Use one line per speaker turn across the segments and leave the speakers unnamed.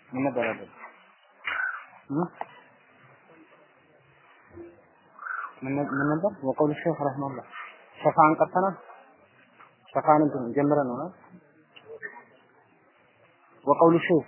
ምን ነበር አይደል? ምን ምን ነበር? ወቀውል ሼህ ረህመሁላህ ሸፋን ቀርተናል። ሸፋን እንትን ጀምረን ነው አይደል? ወቀውል ሼህ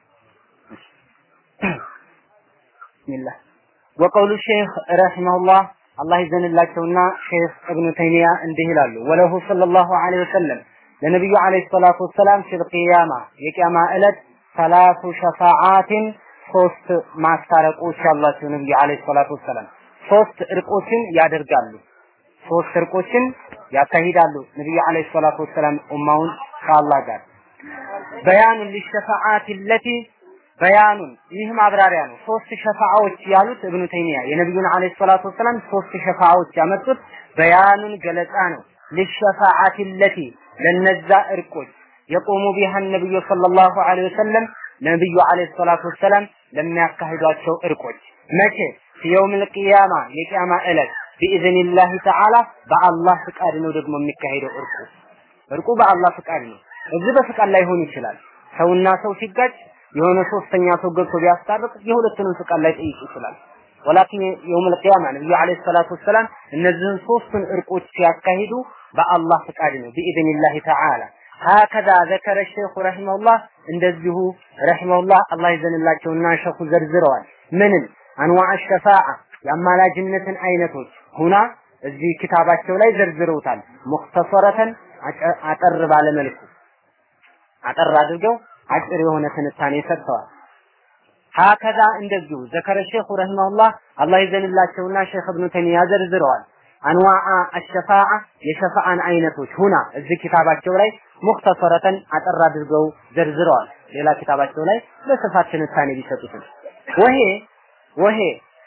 ቢስሚላህ ወቀውሉ ሼህ ረሂመሁላህ አላህ ይዘንላቸውና ሼህ እብኑ ተይሚያ እንዲህ ይላሉ ወለሁ ሰለላሁ ዐለይሂ ወሰለም ለነቢዩ ዐለይሂ ሰላቱ ወሰላም ፊል ቂያማ የቂያማ ዕለት ሰላቱ ሸፋዓትን ሶስት ማስታረቆች ያሏቸው ነብዩ ዐለይሂ ሰላቱ ወሰላም ሶስት እርቆችን ያደርጋሉ ሶስት እርቆችን ያካሂዳሉ ነብዩ ዐለይሂ ሰላቱ ወሰላም ኡማውን ከአላህ ጋር በያኑን ሊሸፋዓት ለቲ በያኑን ይህ ማብራሪያ ነው። ሶስት ሸፋዓዎች ያሉት እብኑ ተይሚያ የነብዩን አለይሂ ሰላቱ ወሰላም ሶስት ሸፋዓዎች ያመጡት በያኑን ገለጻ ነው። ለሸፋዓት ለቲ ለነዛ እርቆች የቆሙ ቢሃ ነብዩ ሰለላሁ ዐለይሂ ወሰለም ነብዩ አለይሂ ሰላቱ ወሰላም ለሚያካሂዷቸው እርቆች መቼ የውም ልቅያማ የቂያማ ዕለት ቢኢዝኒላህ ተዓላ በአላህ ፍቃድ ነው ደግሞ የሚካሄደው እርቁ እርቁ በአላህ ፍቃድ ነው። እዚህ በፍቃድ ላይ ሆን ይችላል። ሰውና ሰው ሲጋጭ የሆነ ሶስተኛ ሰው ገብቶ ቢያስታርቅ የሁለቱንም ፍቃድ ላይ ጠይቅ ይችላል። ወላኪን የውም ልቅያማ ነብዩ አለይሂ ሰላቱ ወሰላም እነዚህን ሶስቱን እርቆች ሲያካሂዱ በአላህ ፍቃድ ነው ቢኢዝኒላህ ተዓላ ሀከዛ ዘከረ ሼኹ ረሂመሁላህ እንደዚሁ ረሂመሁላህ አላህ ይዘንላቸውና ሸኹ ዘርዝረዋል። ምንን አንዋዕ ሸፋዓ የአማላጅነትን አይነቶች ሁና እዚህ ኪታባቸው ላይ ዘርዝረውታል። ሙክተሰረተን አጠር ባለ መልኩ አጠር አድርገው አጭር የሆነ ትንታኔ ሰጥተዋል። ሀከዛ እንደዚሁ ዘከረ ሼኹ ረሂመሁላህ አላህ ይዘንላቸውና ሼኽ እብኑ ተይሚያ ዘርዝረዋል። አንዋዓ አሸፋዓ የሸፋዓን አይነቶች ሁና እዚህ ኪታባቸው ላይ ሙክተሰረተን አጠር አድርገው ዘርዝረዋል። ሌላ ኪታባቸው ላይ በስፋት ትንታኔ ቢሰጡትም ወሄ ወሄ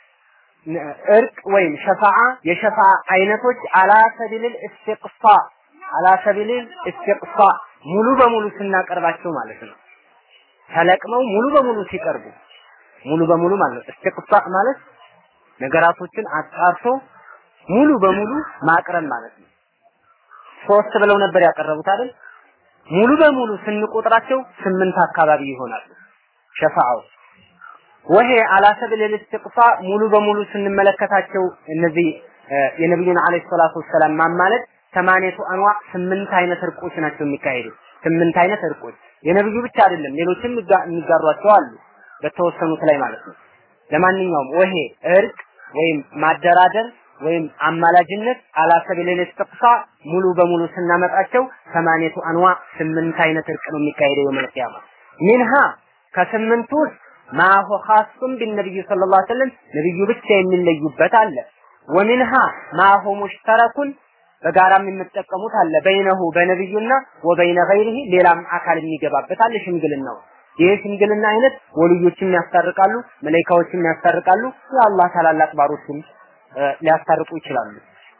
እርቅ ወይም ሸፋዓ የሸፋዓ አይነቶች አላ ሰቢልል ኢስቲቅሳ አላ ሰቢልል ኢስቲቅሳ ሙሉ በሙሉ ስናቀርባቸው ማለት ነው። ተለቅመው ሙሉ በሙሉ ሲቀርቡ ሙሉ በሙሉ ማለት ነው። ኢስቲቅሳ ማለት ነገራቶችን አጣርቶ ሙሉ በሙሉ ማቅረብ ማለት ነው። ሶስት ብለው ነበር ያቀረቡት አይደል? ሙሉ በሙሉ ስንቆጥራቸው ስምንት አካባቢ ይሆናሉ ሸፋዓው ወሄ አላ ሰብል ልስትቅፋ ሙሉ በሙሉ ስንመለከታቸው እነዚህ የነብዩን አለይሂ ሰላቱ ወሰላም ማማለት ሰማንያቱ አንዋ ስምንት አይነት እርቆች ናቸው የሚካሄዱት። ስምንት አይነት እርቆች የነብዩ ብቻ አይደለም፣ ሌሎችም የሚጋሯቸው አሉ በተወሰኑት ላይ ማለት ነው። ለማንኛውም ወሄ እርቅ ወይም ማደራደር ወይም አማላጅነት አላ ሰቢል ኢስቲቅሳ ሙሉ በሙሉ ስናመጣቸው ሰማንያቱ አንዋ ስምንት አይነት እርቅ ነው የሚካሄደው የውመል ቂያማ ሚንሃ ከስምንቱ ውስጥ ማሁ ኻሱን ቢነብዩ ሰለላሁ ዐለይሂ ወሰለም ነብዩ ብቻ የሚለዩበት አለ። ወሚንሃ ማሁ ሙሽተረኩን በጋራም የሚጠቀሙት አለ። በይነሁ በነብዩና ወበይነ ገይሪሂ ሌላም አካል የሚገባበት አለ። ሽምግልናው ይህ ሽምግልና አይነት ወልዮችም ያስታርቃሉ፣ መላኢካዎችም ያስታርቃሉ፣ የአላህ ታላላቅ ባሮችም ሊያስታርቁ ይችላሉ።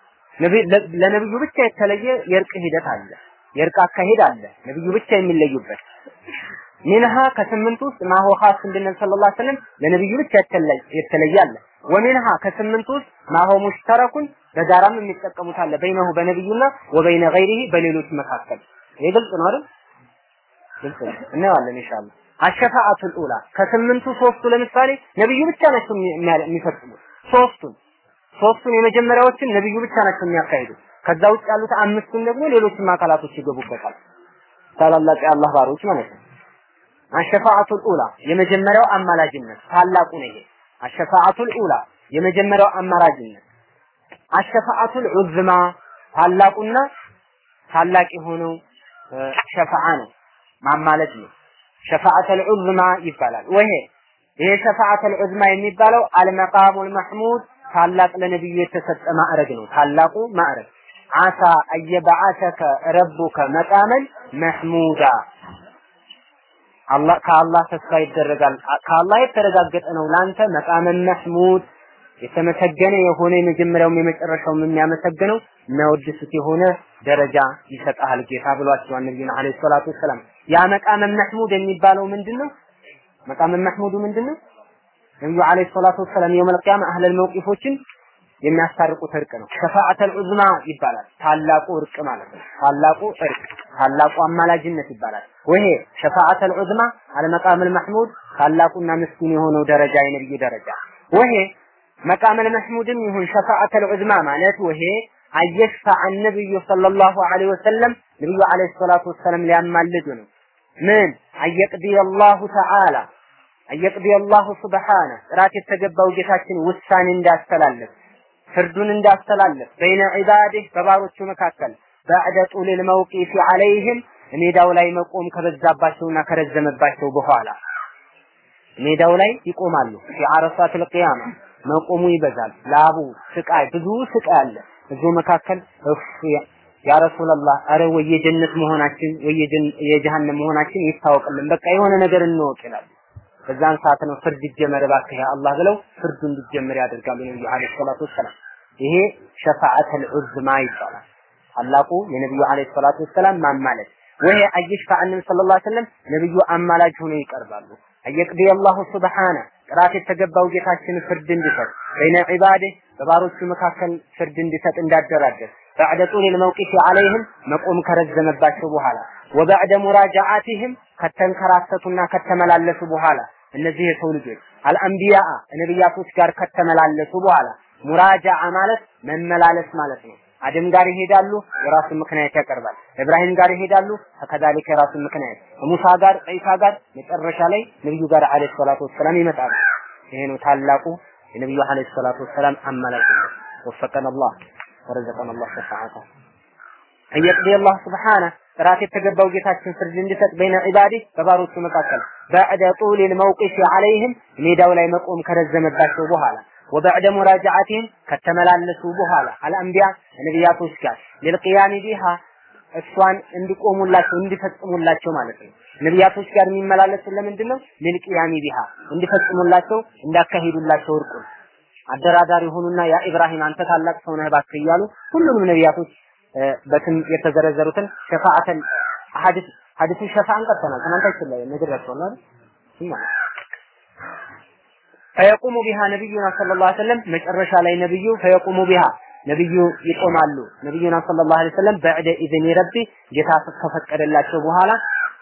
ለነብዩ ብቻ የተለየ የእርቅ ሂደት አለ። የእርቅ አካሄድ አለ። ነብዩ ብቻ የሚለዩበት ሚንሃ ከስምንት ውስጥ ማሆ ኻስ እንድንል ሰለላሁ ዐለይሂ ወሰለም ለነብዩ ብቻ የተለየ አለ። ወሚንሃ ከስምንት ውስጥ ማሆ ሙሽተረኩን በጋራም የሚጠቀሙት አለ በይነሁ በነብዩና ወበይነ ገይሪሂ በሌሎች መካከል። ይህ ግልጽ ነው አይደል? ግልጽ ነው። እናየዋለን ኢንሻአላህ። አሸፋአቱል ኡላ ከስምንቱ ሶስቱ ለምሳሌ ነብዩ ብቻ ናቸው የሚፈጽሙት። ሶስቱን ሶስቱን የመጀመሪያዎችን ነብዩ ብቻ ናቸው የሚያካሂዱት። ከዛ ውጭ ያሉት አምስቱን ደግሞ ሌሎችም አካላቶች ይገቡበታል። ታላላቅ የአላህ ባሮች ማለት ነው። አሸፋዓቱል ኡላ የመጀመሪያው አማላጅነት ታላቁ ነው። ይሄ አሸፋዓቱል ኡላ የመጀመሪያው አማላጅነት። አሸፋዓቱል ዑዝማ ታላቁና ታላቅ የሆነው ሸፋዓ ነው፣ ማማለድ ነው። ሸፋዓተል ዑዝማ ይባላል። ወይሄ ይሄ ሸፋዓተል ዑዝማ የሚባለው አልመቃሙል መሕሙድ ታላቅ ለነብዩ የተሰጠ ማዕረግ ነው። ታላቁ ማዕረግ አሳ አየበዓሰከ ረቡከ መቃመን መሕሙዳ አላህ ከአላህ ተስፋ ይደረጋል። ከአላህ የተረጋገጠ ነው ላንተ መቃመን መሕሙድ የተመሰገነ የሆነ የመጀመሪያውም የመጨረሻውም የሚያመሰግነው የሚያወድሱት የሆነ ደረጃ ይሰጣል ጌታ ብሏቸዋል ነብዩና አለይሂ ሰላቱ ወሰላም። ያ መቃመን መሕሙድ የሚባለው ምንድነው? መቃመን መሕሙዱ ምንድነው? ነብዩ አለይሂ ሰላቱ ወሰላም የውመል ቂያማ አህለል መውቂፎችን የሚያስታርቁት እርቅ ነው። ሸፋዓተል ዑዝማ ይባላል። ታላቁ እርቅ ማለት ነው። ታላቁ እርቅ ታላቁ አማላጅነት ይባላል። ወይሄ ሸፋዓተል ዑዝማ አልመቃመል መሕሙድ ታላቁና ምስኪን የሆነው ደረጃ የነብዩ ደረጃ ወይሄ መቃመል መሕሙድም ይሁን ሸፋዓተል ዑዝማ ማለት ወይሄ አየሽፋዕ ነብዩ ሰለላሁ ዐለይሂ ወሰለም ነብዩ ዐለይሂ ሰላቱ ወሰለም ሊያማልዱ ነው። ምን አየቅዲ አላሁ ተዓላ አየቅዲ አላሁ ሱብሓነ ጥራት የተገባው ጌታችን ውሳኔ እንዳስተላለፍ ፍርዱን እንዳስተላለፍ በይነ ዒባዲህ በባሮቹ መካከል ባዕደ ጡሊል መውቂፊ ዐለይህም ሜዳው ላይ መቆም ከበዛባቸውና ከረዘመባቸው በኋላ ሜዳው ላይ ይቆማሉ። ፊ አረፋትል ቂያማ መቆሙ ይበዛል። ላቡ ስቃይ፣ ብዙ ስቃይ አለ። እዚሁ መካከል እፍ ያ ረሱላህ አረ ወይ የጀነት መሆናችን ወይ የጀሃነም መሆናችን ይታወቅልን፣ በቃ የሆነ ነገር እንወቅ ይላሉ። በዛን ሰዓት ነው ፍርድ ይጀመር እባክህ አላህ ብለው ፍርዱ እንዲጀመር ያደርጋሉ ነብዩ አለይሂ ሰላቱ ወሰላም። ይሄ ሸፋዓተል ዑዝማ ይባላል። ታላቁ የነብዩ አለይሂ ሰላቱ ወሰላም ማማለድ ወይ አየሽፋ አንም ሰለላሁ ዐለይሂ ወሰለም ነብዩ አማላጅ ሆነው ይቀርባሉ። አየቅዲ አላሁ ሱብሓነ ጥራት የተገባው ጌታችን ፍርድ እንዲሰጥ በይነ ዒባዲህ በባሮቹ መካከል ፍርድ እንዲሰጥ እንዳደራደር ባዕደ ጡሊል መውቂፍ ዐለይህም መቆም ከረዘመባቸው በኋላ ወባዕደ ሙራጃዓቲህም ከተንከራተቱና ከተመላለሱ በኋላ እነዚህ የሰው ልጆች አልአንቢያ ነቢያቶች ጋር ከተመላለሱ በኋላ ሙራጃዓ ማለት መመላለስ ማለት ነው። አደም ጋር ይሄዳሉ፣ የራሱን ምክንያት ያቀርባል። ኢብራሂም ጋር ይሄዳሉ፣ ከከዛሊከ የራሱን ምክንያት ሙሳ ጋር፣ ዒሳ ጋር፣ መጨረሻ ላይ ነብዩ ጋር አለይሂ ሰላቱ ወሰላም ይመጣሉ። ይሄ ነው ታላቁ የነብዩ አለይሂ ሰላቱ ወሰላም አማላጅነት። ወፈቀን አላህ ወረዘቀን አላህ ሸፋዓታ እየቅዲ አላህ ስብሓነ ጥራት የተገባው ጌታችን ፍርድ እንዲሰጥ በይነ ዒባዲህ በባሮቹ መካከል ባዕደ ጡሊል መውቂፍ ዐለይህም ሜዳው ላይ መቆም ከረዘመባቸው በኋላ ወበዕደ ሙራጃዓቲህም ከተመላለሱ በኋላ አልአንቢያ ነቢያቶች ጋር ሊልቅያሚ ቢሃ እሷን እንዲቆሙላቸው እንዲፈጽሙላቸው ማለት ነው። ነቢያቶች ጋር የሚመላለሱት ለምንድን ነው? ሊልቅያሚ ቢሃ እንዲፈጽሙላቸው እንዳካሂዱላቸው እርቁን አደራዳሪ ሆኑና ያ ኢብራሂም አንተ ታላቅ ሰው ነህ እባክህ እያሉ ሁሉንም ነቢያቶች በስም የተዘረዘሩትን ሸፋዓተን ሐዲስ ሐዲሱ ሸፋዓን ቀርተናል። ትናንታችን ላይ ነግሬያቸዋለሁ አይደል? ፈየቁሙ ቢሃ ነቢዩና ሰለላሁ ዐለይሂ ወሰለም መጨረሻ ላይ ነብዩ ፈየቁሙ ቢሃ ነብዩ ይቆማሉ። ነብዩና ሰለላሁ ዐለይሂ ወሰለም በዕደ ኢዝኒ ረቢ ጌታ ከፈቀደላቸው በኋላ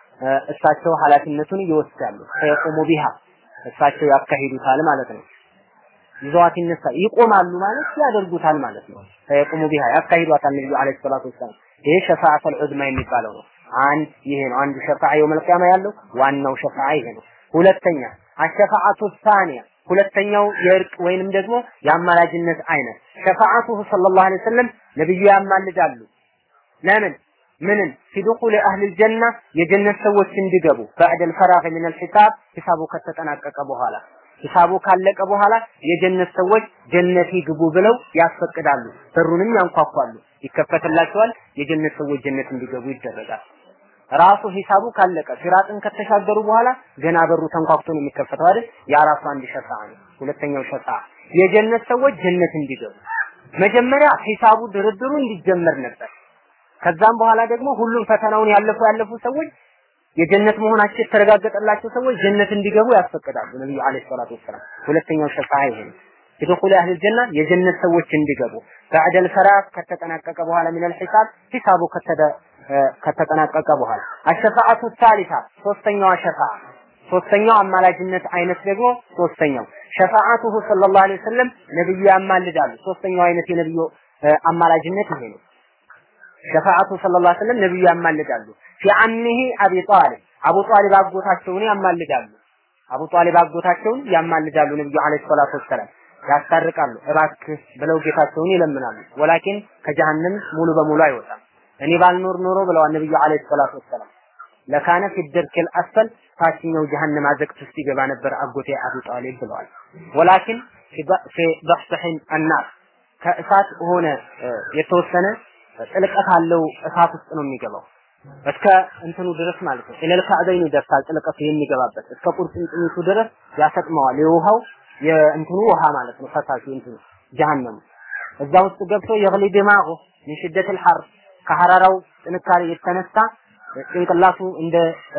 እሳቸው ኃላፊነቱን ይወስዳሉ። ፈየቁሙ ቢሃ እሳቸው ያካሂዱታል ማለት ነው። ይዘዋት ይነሳ ይቆማሉ ማለት ያደርጉታል ማለት ነው። ፈየቁሙ ቢሃ ያካሂዷታል ነብዩ አለይሂ ሰላቱ ወሰላም። ይሄ ሸፋዓተል ዑዝማ የሚባለው ነው። አንድ ይሄ ነው አንዱ ሸፋዓ የውመል ቂያማ ያለው ዋናው ሸፋዓ ይሄ ነው። ሁለተኛ አሸፋዓቱ ሳኒያ ሁለተኛው የእርቅ ወይንም ደግሞ የአማላጅነት አይነት ሸፋዓቱሁ ሰለላሁ ዐለይሂ ወሰለም ነብዩ ያማልዳሉ። ለምን ምንን ፊዱኹል አህሊል ጀና የጀነት ሰዎች እንዲገቡ ባዕደል ፈራግ ሚነል ሒሳብ ሂሳቡ ከተጠናቀቀ በኋላ ሂሳቡ ካለቀ በኋላ የጀነት ሰዎች ጀነት ይግቡ ብለው ያስፈቅዳሉ። በሩንም ያንኳኳሉ፣ ይከፈትላቸዋል። የጀነት ሰዎች ጀነት እንዲገቡ ይደረጋል። ራሱ ሂሳቡ ካለቀ ሲራጥን ከተሻገሩ በኋላ ገና በሩ ተንኳክቶ ነው የሚከፈተው አይደል? ያ ራሱ አንድ ሸፋዓ ነው። ሁለተኛው ሸፋዓ የጀነት ሰዎች ጀነት እንዲገቡ መጀመሪያ ሂሳቡ ድርድሩ እንዲጀመር ነበር። ከዛም በኋላ ደግሞ ሁሉም ፈተናውን ያለፉ ያለፉ ሰዎች የጀነት መሆናቸው የተረጋገጠላቸው ሰዎች ጀነት እንዲገቡ ያስፈቅዳሉ ነብዩ አለይሂ ሰላቱ ወሰላም። ሁለተኛው ሸፋዓ ይሄ ነው። የደኹል አህል ጀና የጀነት ሰዎች እንዲገቡ ባዕደል ፈራቅ ከተጠናቀቀ በኋላ ሚነል ሂሳብ ሂሳቡ ከተደ ከተጠናቀቀ በኋላ አሸፋዓቱ ሳሊሳ ሶስተኛዋ ሸፋዓ ሶስተኛው አማላጅነት አይነት ደግሞ ሶስተኛው ሸፋዓቱሁ ሰለላሁ ዐለይሂ ወሰለም ነብዩ ያማልዳሉ። ሶስተኛው አይነት የነብዩ አማላጅነት ይሄ ነው። ሸፋዓቱ ሰለላሁ ዐለይሂ ወሰለም ነብዩ ያማልዳሉ። ፊ አሚሂ አቢ ጣሊብ አቡ ጣሊብ አጎታቸውን ያማልዳሉ። አቡ ጣሊብ አጎታቸውን ያማልዳሉ ነብዩ ዐለይሂ ሰላቱ ወሰላም ያስታርቃሉ። እባክህ ብለው ጌታቸውን ይለምናሉ። ወላኪን ከጀሃነም ሙሉ በሙሉ አይወጣም። እኔ ባልኖር ኖሮ ብለዋል ነብዩ አለይሂ ሰላቱ ወሰላም ለካነ ፊ ደርኪል አስፈል ታችኛው ጀሃነም አዘቅት ውስጥ ይገባ ነበር አጎቴ አቡ ጣሊብ ብለዋል። ወላኪን ፊ በሕሰሒን አናር ከእሳት ሆነ የተወሰነ ጥልቀት አለው እሳት ውስጥ ነው የሚገባው እስከ እንትኑ ድረስ ማለት ነው። ኢለል ከዕበይን ይደርሳል ጥልቀቱ የሚገባበት እስከ ቁርጭምጭሚቱ ድረስ ያሰጥመዋል። የውሃው የእንትኑ ውሃ ማለት ነው ፈሳሹ እንትኑ ጀሃነሙ እዛ ውስጥ ገብቶ የግሊ ዲማጉ ሚን ሽደቲል ሐር ከሐራራው ጥንካሬ የተነሳ ጭንቅላቱ እንደ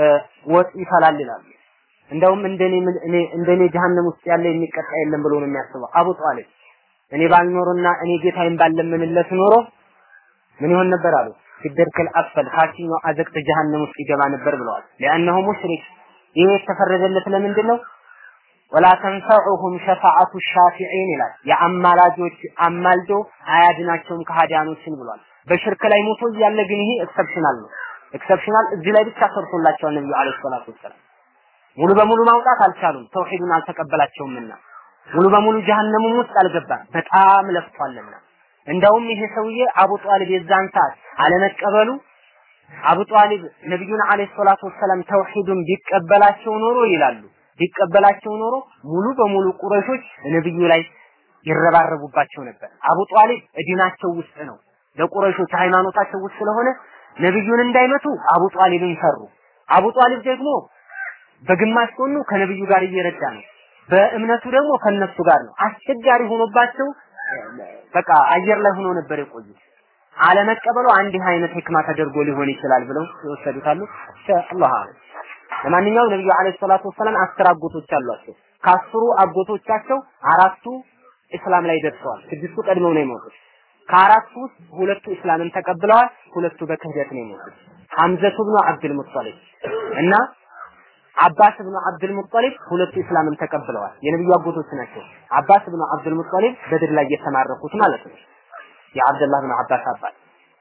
ወጥ ይፈላል ይላሉ። እንደውም እንደኔ እኔ እንደኔ ጀሃነም ውስጥ ያለ የሚቀጣ የለም ብሎ ነው የሚያስበው አቡ ጣሊብ። እኔ ባልኖርና እኔ ጌታዬን ባለምንለት ኖሮ ምን ይሆን ነበር አሉ ሲደርክል አስፈል ታችኛው አዘቅት ጀሃነም ውስጥ ይገባ ነበር ብለዋል። ለአነሁ ሙሽሪክ ይህ የተፈረደለት ለምንድን ነው? ወላ ተንፈዑሁም ሸፋዓቱ ሻፊዒን ይላል። የአማላጆች አማልዶ አያድናቸውም ከሃዲያኖችን ብሏል። በሽርክ ላይ ሞቶ እያለ ግን ይሄ ኤክሰፕሽናል ነው። ኤክሰፕሽናል እዚህ ላይ ብቻ ሰርቶላቸዋል ነብዩ አለይሂ ሰላቱ ወሰላም። ሙሉ በሙሉ ማውጣት አልቻሉም፣ ተውሂዱን አልተቀበላቸውምና ሙሉ በሙሉ ጀሃነሙም ውስጥ አልገባም። በጣም ለፍቷልና እንደውም ይሄ ሰውዬ አቡ ጧሊብ የዛን ሰዓት አለመቀበሉ አቡ ጧሊብ ነብዩን አለይሂ ሰላቱ ወሰላም ተውሂዱን ቢቀበላቸው ኖሮ ይላሉ ቢቀበላቸው ኖሮ ሙሉ በሙሉ ቁረሾች ነብዩ ላይ ይረባረቡባቸው ነበር። አቡ ጧሊብ እዲናቸው ውስጥ ነው። ለቁረሾች ሃይማኖታቸው ውስጥ ስለሆነ ነብዩን እንዳይመቱ አቡ ጧሊብን ፈሩ። አቡ ጧሊብ ደግሞ በግማሽ ጎኑ ከነብዩ ጋር እየረዳ ነው። በእምነቱ ደግሞ ከነሱ ጋር ነው። አስቸጋሪ ሆኖባቸው በቃ አየር ላይ ሆኖ ነበር የቆዩት። አለመቀበሉ አንድ አይነት ህክማ ተደርጎ ሊሆን ይችላል ብለው ይወሰዱታሉ። አላህ አለ። ለማንኛውም ነብዩ አለይሂ ሰላቱ ወሰላም አስር አጎቶች አሏቸው። ከአስሩ አጎቶቻቸው አራቱ እስላም ላይ ደርሰዋል። ስድስቱ ቀድመው ነው የሞቱት። ከአራቱ ውስጥ ሁለቱ እስላምን ተቀብለዋል፣ ሁለቱ በክህደት ነው የሞቱት። ሐምዘቱ ብኑ አብዱል ሙጠሊብ እና አባስ ብኑ አብዱል ሙጠሊብ ሁለቱ እስላምን ተቀብለዋል። የነብዩ አጎቶች ናቸው። አባስ ብኑ አብዱል ሙጠሊብ በድር ላይ የተማረኩት ማለት ነው። የአብደላህ ብኑ አባስ አባት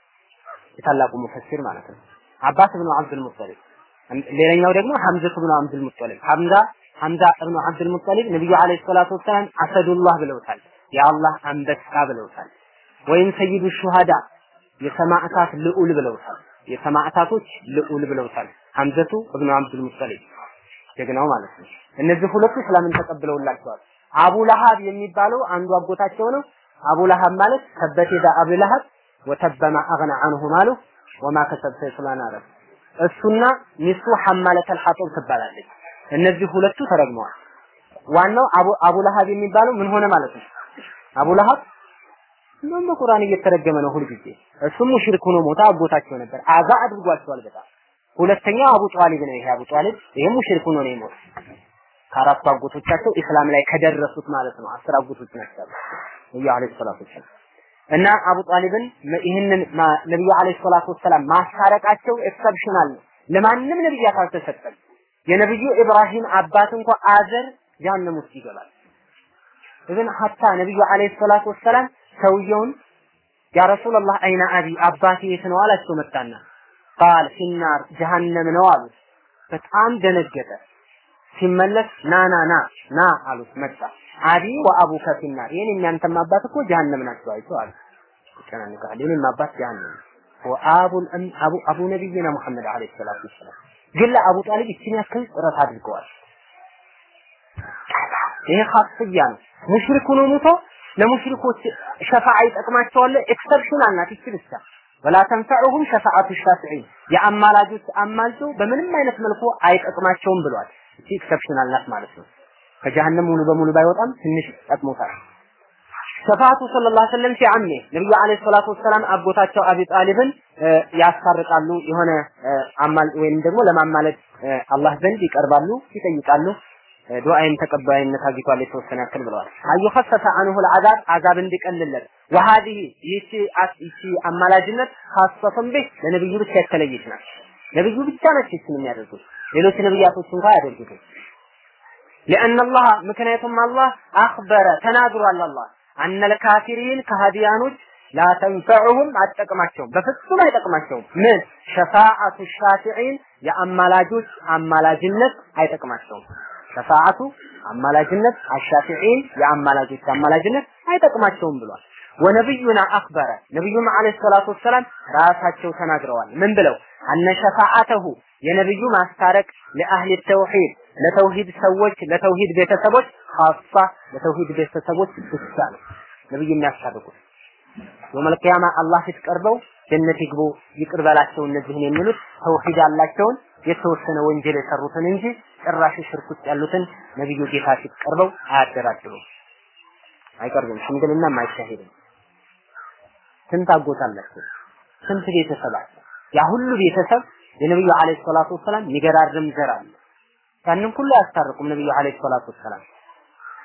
የታላቁ ሙፈሲር ማለት ነው። አባስ ብኑ አብዱል ሙጠሊብ ሌላኛው ደግሞ ሐምዘቱ ብኑ አብዱል ሙጠሊብ ሐምዛ ሐምዛ ብኑ አብዱል ሙጠሊብ ነብዩ አለይሂ ሰላቱ ወሰላም አሰዱላህ ብለውታል። የአላህ አንበሳ ብለውታል። ወይም ሰይዱ ሹሃዳ የሰማዕታት ልዑል ብለውታል። የሰማዕታቶች ልዑል ብለውታል። ሐምዘቱ እብኑ አብዱል ሙጠሊብ ጀግናው ማለት ነው። እነዚህ ሁለቱ እስላምን ተቀብለውላቸዋል። አቡ ለሃብ የሚባለው አንዱ አጎታቸው ነው። አቡ ለሃብ ማለት ተበት የዳ አቡ ለሃብ ወተበማ አግና አንሁ ማሉ ወማ ከሰብ ሰይፍላን አረብ እሱና ሚስቱ ሐማለተል ሐጦብ ትባላለች። እነዚህ ሁለቱ ተረግመዋል። ዋናው አቡ አቡ ለሃብ የሚባለው ምን ሆነ ማለት ነው? አቡ ለሃብ እንደውም በቁርአን እየተረገመ ነው ሁልጊዜ። እሱም ሙሽሪክ ሆኖ ሞታ አጎታቸው ነበር። አዛ አድርጓቸዋል በጣም ሁለተኛው አቡ ጧሊብ ነው። ይሄ አቡ ጧሊብ ይሄ ሙሽሪክ ሆኖ ነው የሞተው። ከአራቱ አጎቶቻቸው ኢስላም ላይ ከደረሱት ማለት ነው። አስር አጎቶች ናቸው ነብዩ አለይሂ ሰላቱ ወሰላም እና አቡ ጧሊብን ይህንን ነብዩ አለይሂ ሰላቱ ወሰላም ማስታረቃቸው ኤክሰፕሽናል ነው። ለማንም ነብያት አልተሰጠም። የነብዩ ኢብራሂም አባት እንኳ አዘር ጀሃነም ውስጥ ይገባል። ኢብን ሐታ ነብዩ አለይሂ ሰላቱ ወሰላም ሰውየውን ያ ረሱላህ አይነ አቢ አባቴ የት ነው አላቸው መጣና ቃል ፊናር ጀሃነም ነው አሉት። በጣም ደነገጠ። ሲመለስ ና ና ና ና አሉት። መጣ አቢ ወአቡከ ፊናር የኔ እናንተም አባት እኮ ጀሃነም ናቸው አይቶ አሉ። ይጨናንቃል። የኔም አባት ጀሃነም ወአቡል አቡ አቡ ነቢይና ሙሐመድ አለይሂ ሰላቱ ወሰላም ግን ለአቡ ጣሊብ ይችን ያክል ጥረት አድርገዋል። ይሄ ኻስያ ነው። ሙሽሪክ ሆኖ ሞቶ ለሙሽሪኮች ሸፋዓ ይጠቅማቸዋል። ኤክሰፕሽናል ናት ይቺ ብቻ ወላ ተንፈዑሁም ሸፋዓቱ ሻፊዒን የአማላጆች አማልቶ በምንም አይነት መልኩ አይጠቅማቸውም ብሏል። እቺ ኤክሰፕሽናል ናት ማለት ነው። ከጀሃነም ሙሉ በሙሉ ባይወጣም ትንሽ ጠቅሞታል። ሸፋዓቱ ሰለላሁ ዐለይሂ ወሰለም ሲዓሜ ነብዩ ዐለይሂ ሰላቱ ወሰላም አጎታቸው አቢ ጣሊብን ያስታርቃሉ። የሆነ አማል ወይም ደግሞ ለማማለድ አላህ ዘንድ ይቀርባሉ፣ ይጠይቃሉ። ዱዓይም ተቀባይነት አግኝቷል የተወሰነ ያክል ብለዋል። አዩ ኸፈፈ አንሁ العذاب አዛብ እንዲቀልለት وهذه ይቺ ይቺ አማላጅነት ኻሰተን ቢህ ለነብዩ ብቻ የተለየች ናት። ነብዩ ብቻ ነች ይችን የሚያደርጉት ሌሎች ነብያቶች እንኳን አያደርጉትም። لأن الله ምክንያቱም አላህ አኽበረ ተናግሯል አላህ አነ الካፊሪን ከሃዲያኖች ላ ተንፈዑሁም አትጠቅማቸውም፣ በፍጹም አይጠቅማቸውም። ምን ሸፋዓቱ ሻፊዒን የአማላጆች አማላጅነት አይጠቅማቸውም። ሸፋዓቱ አማላጅነት አሻፊዒን የአማላጆች አማላጅነት አይጠቅማቸውም ብሏል። ወነብዩና አክበረ ነብዩም አለይሂ ሰላቱ ወሰላም ራሳቸው ተናግረዋል። ምን ብለው አነ ሸፋዓተሁ የነብዩ ማስታረቅ ለአህሊ ተውሂድ ለተውሂድ ሰዎች ለተውሂድ ቤተሰቦች ኻሳ ለተውሂድ ቤተሰቦች ብቻ ነው ነብዩ የሚያስታርቁት። የውመል ቂያማ አላህ ፊት ቀርበው ጀነት ይግቡ ይቅር በላቸው እነዚህን የሚሉት ተውሂድ ያላቸውን የተወሰነ ወንጀል የሰሩትን እንጂ ጭራሽ ሽርክ ውስጥ ያሉትን ነብዩ ጌታ ፊት ቀርበው አያደራድሩም፣ አይቀርቡም፣ ሽምግልናም አይካሄድም። ስንት አጎት አላቸው? ስንት ቤተሰብ አለ? ያ ሁሉ ቤተሰብ የነብዩ አለይሂ ሰላቱ ወሰላም የሚገራርም ዘር አለ። ያንን ሁሉ አያስታርቁም ነብዩ አለይሂ ሰላቱ ወሰላም።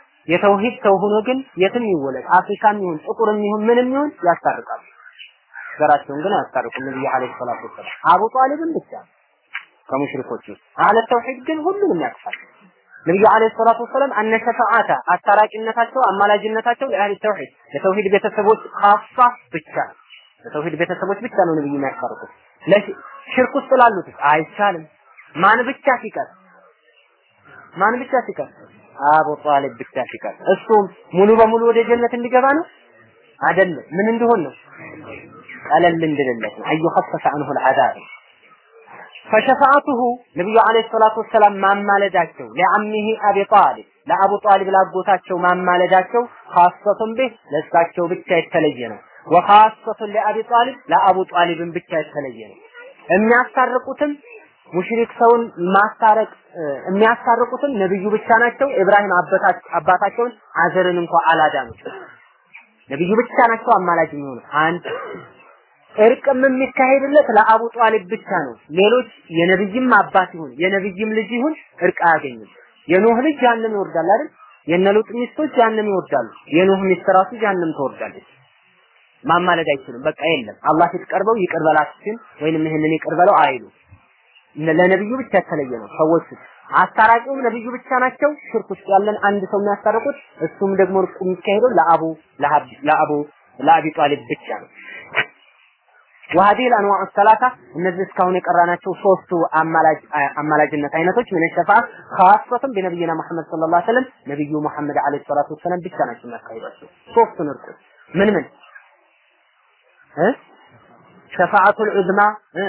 የተውሂድ ሰው ሆኖ ግን የትም ይወለድ አፍሪካም ይሁን ጥቁርም ይሁን ምንም ይሁን ያስታርቃሉ። ዘራቸውን ግን አያስታርቁም ነብዩ አለይሂ ሰላቱ ወሰላም አቡ ጣሊብን ብቻ ከሙሽሪኮች ውስጥ አለ ተውሂድ ግን ሁሉንም ያቅፋል ነብዩ አለይሂ ሰላቱ ወሰላም አነ ሸፋዓተ አስታራቂነታቸው አማላጅነታቸው ለአህሊ ተውሂድ ለተውሂድ ቤተሰቦች ካፋ ብቻ ለተውሂድ ቤተሰቦች ብቻ ነው ነብዩ የሚያስታርቁት ለሽርክ ውስጥ ላሉት አይቻልም ማን ብቻ ሲቀር ማን ብቻ ሲቀር አቡ ጣሊብ ብቻ ሲቀር እሱም ሙሉ በሙሉ ወደ ጀነት እንዲገባ ነው አይደለም ምን እንደሆን ነው ቀለል እንድልለት ነው አዩ خفف عنه العذاب فشفاعته ነብዩ አለይሂ ሰላቱ ወሰላም ማማለዳቸው ለአሚሂ አቢ ጣሊብ ለአቡ ጣሊብ ላጎታቸው ማማለዳቸው ኻሰቱን ቢህ ለእሳቸው ብቻ የተለየ ነው ወኻሰቱን ለአቢ ጣሊብ ለአቡ ጣሊብን ብቻ የተለየ ነው የሚያስታርቁትም ሙሽሪክ ሰውን ማስታረቅ የሚያስታርቁትም ነብዩ ብቻ ናቸው ኢብራሂም አባታቸውን አዘርን እንኳን አላዳኑት ነብዩ ብቻ ናቸው አማላጅ የሚሆኑ አንድ እርቅም የሚካሄድለት ለአቡ ጧሊብ ብቻ ነው። ሌሎች የነብይም አባት ይሁን የነብይም ልጅ ይሁን እርቅ አያገኝም። የኖህ ልጅ ጀሃነም ይወርዳል አይደል? የነሉጥ ሚስቶች ጀሃነም ይወርዳሉ። የኖህ ሚስት ራሱ ጀሃነም ትወርዳለች። ማማለድ አይችሉም። በቃ የለም አላህ ፊት ቀርበው ይቅር በላችን ወይንም ይህንን ይቅር በለው አይሉ። ለነብዩ ብቻ የተለየ ነው። ሰዎች አስታራቂውም ነብዩ ብቻ ናቸው። ሽርክ ውስጥ ያለን አንድ ሰው የሚያስታርቁት እሱም ደግሞ እርቁ የሚካሄደው ለአቡ ለአቡ ለአቢ ጣሊብ ብቻ ነው። وهذه الانواع الثلاثه እነዚህ እስካሁን የቀራናቸው ሶስቱ አማላጅ አማላጅነት አይነቶች ምን ሸፋዓ خاصة بنبينا محمد صلى الله عليه وسلم ነብዩ መሐመድ አለይሂ ሰላቱ ወሰለም ብቻ ናቸው የሚያካሂዷቸው ሶስቱን እርቁ ምን ምን እ ሸፋዓቱል ዑዝማ እ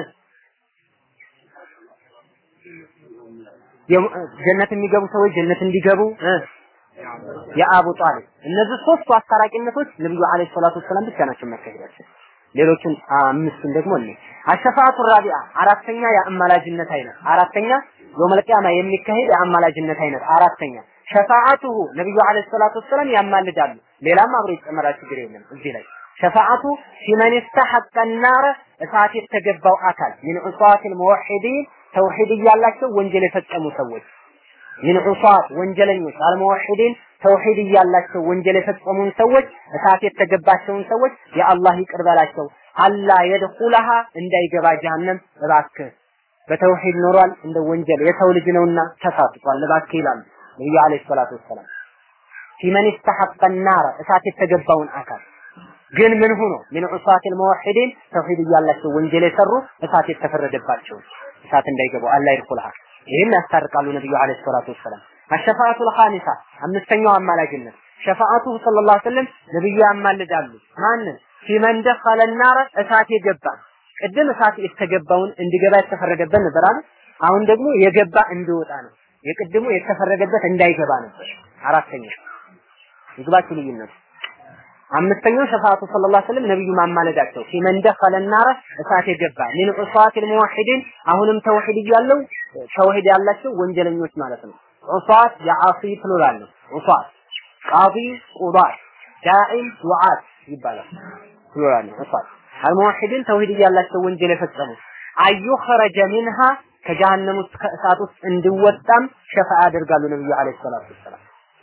ጀነት የሚገቡ ሰዎች ጀነት እንዲገቡ እ የአቡ ጣሊብ እነዚህ ሶስቱ አስታራቂነቶች ነብዩ አለይሂ ሰላቱ ወሰለም ብቻ ናቸው የሚያካሂዷቸው ሌሎችን አምስቱን ደግሞ እኔ አሸፋቱ ራቢዓ አራተኛ የአማላጅነት አይነት አራተኛ የውመል ቂያማ የሚካሄድ የአማላጅነት አይነት አራተኛ ሸፋዓቱሁ ነብዩ አለይሂ ሰላቱ ወሰለም ያማልዳሉ ሌላም አብሮ ይጨመራል ችግር የለም እዚህ ላይ ሸፋዓቱ ፊመን ይስተሐቀ ናረ እሳት የተገባው አካል ሚን ዑሳቲል ሙወሒዲን ተውሂድ እያላቸው ወንጀል የፈጸሙ ሰዎች ሚን ዑሳት ወንጀለኞች አልሙወሒዲን ተውሂድ እያላቸው ወንጀል የፈጸሙን ሰዎች እሳት የተገባቸውን ሰዎች የአላህ ይቅር በላቸው አላ የድኹለሃ እንዳይገባ ጀሃነም እባክህ በተውሂድ ኖሯል እንደ ወንጀል የሰው ልጅ ነውና ተሳስቷል እባክህ ይላሉ ነብዩ አለይሂ ሰላቱ ወሰላም ፊመን ይስተሐቀ ናረ እሳት የተገባውን አካል ግን ምን ሆኖ ምን ዑሳቲል ሙወሒዲን ተውሂድ እያላቸው ወንጀል የሰሩ እሳት የተፈረደባቸው እሳት እንዳይገቡ አላ ይድኹልሃ ይህን ያስታርቃሉ ነብዩ አለይሂ ሰላቱ ወሰላም አሸፋአቱል ኻሚሳ አምስተኛው አማላጅነት ሸፋአቱ ሰለላሁ ዐለይሂ ወሰለም ነብዩ ያማልዳሉ ማንን ፊመን ደኸለ ናረ እሳት የገባ ቅድም እሳት የተገባውን እንዲገባ የተፈረደበት ነበር አይደል አሁን ደግሞ የገባ እንዲወጣ ነው የቅድሙ የተፈረደበት እንዳይገባ ነበር አራተኛ ይግባችሁ ልዩነቱ አምስተኛው ሸፋአቱ ሰለላሁ ዐለይሂ ወሰለም ነብዩ ማማለዳቸው ፊመን ደኸለ ናረ እሳት የገባ ሚን ዑሳቲል ሙወሒዲን አሁንም ተውሂድ እያለው ተውሂድ ያላቸው ወንጀለኞች ማለት ነው ዑሳት የዓሲ ፕሉራል ነው ዑሳት ቃዲ ቁዳት ዳዒም ዱዓት ይባላል ፕሉራል ነው ዑሳት አልሙወሒዲን ተውሂድ እያላቸው ወንጀል የፈጸሙ አዩኸረጀ ሚንሃ ከጀሃነም ውስጥ ከእሳት ውስጥ እንዲወጣም ሸፋ ያደርጋሉ ነብዩ አለይሂ ሰላቱ ወሰላም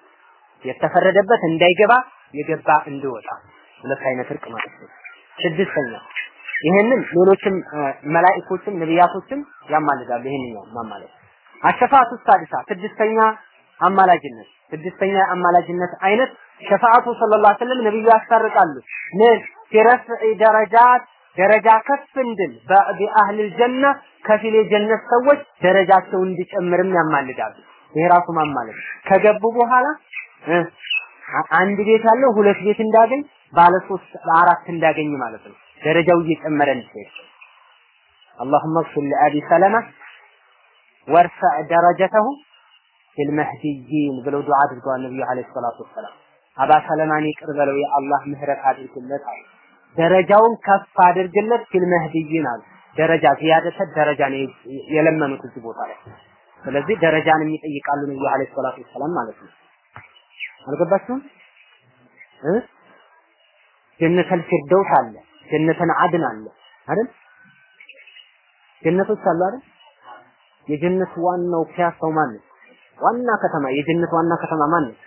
የተፈረደበት እንዳይገባ የገባ እንዲወጣ ሁለት አይነት እርቅ ማለት ነው ስድስተኛ ይህንን ሌሎችም መላእክቶችም ነቢያቶችም ያማልዳሉ ይህንኛው ማማለድ አሸፋቱ ሳዲሳ ስድስተኛ አማላጅነት ስድስተኛ አማላጅነት አይነት ሸፋዓቱ ሰለላሁ ዐለይሂ ወሰለም ነብዩ ያስታርቃሉ ምን ሲረፍዕ ደረጃት ደረጃ ከፍ እንድል በአህል ጀነ ከፊል የጀነት ሰዎች ደረጃቸው እንዲጨምርም ያማልዳሉ ይሄ ራሱ ማማለድ ከገቡ በኋላ አንድ ቤት ያለው ሁለት ቤት እንዳገኝ ባለ ሶስት አራት እንዳገኝ ማለት ነው ደረጃው እየጨመረ እንዲሄድ اللهم اغفر لأبي سلمة وارفع درجته في المهديين ብለው ዱዓ አድርገዋል ነብዩ አለይሂ ሰላቱ ወሰላም አባ ሰለማን ይቅር በለው የአላህ ምህረት አድርግለት አሉ ደረጃውን ከፍ አድርግለት ፊል መህዲይን አሉ ደረጃ ዚያደተ ደረጃ ነው የለመኑት እዚህ ቦታ ላይ ስለዚህ ደረጃን የሚጠይቃሉ ነብዩ አለይሂ ሰላቱ ወሰላም ማለት ነው አልገባችሁም እ ጀነተል ፊርደውስ አለ ጀነተን አድን አለ አይደል ጀነቶች አሉ አይደል የጀነት ዋናው ፒያሳው ማን ነው ዋና ከተማ የጀነት ዋና ከተማ ማን ነው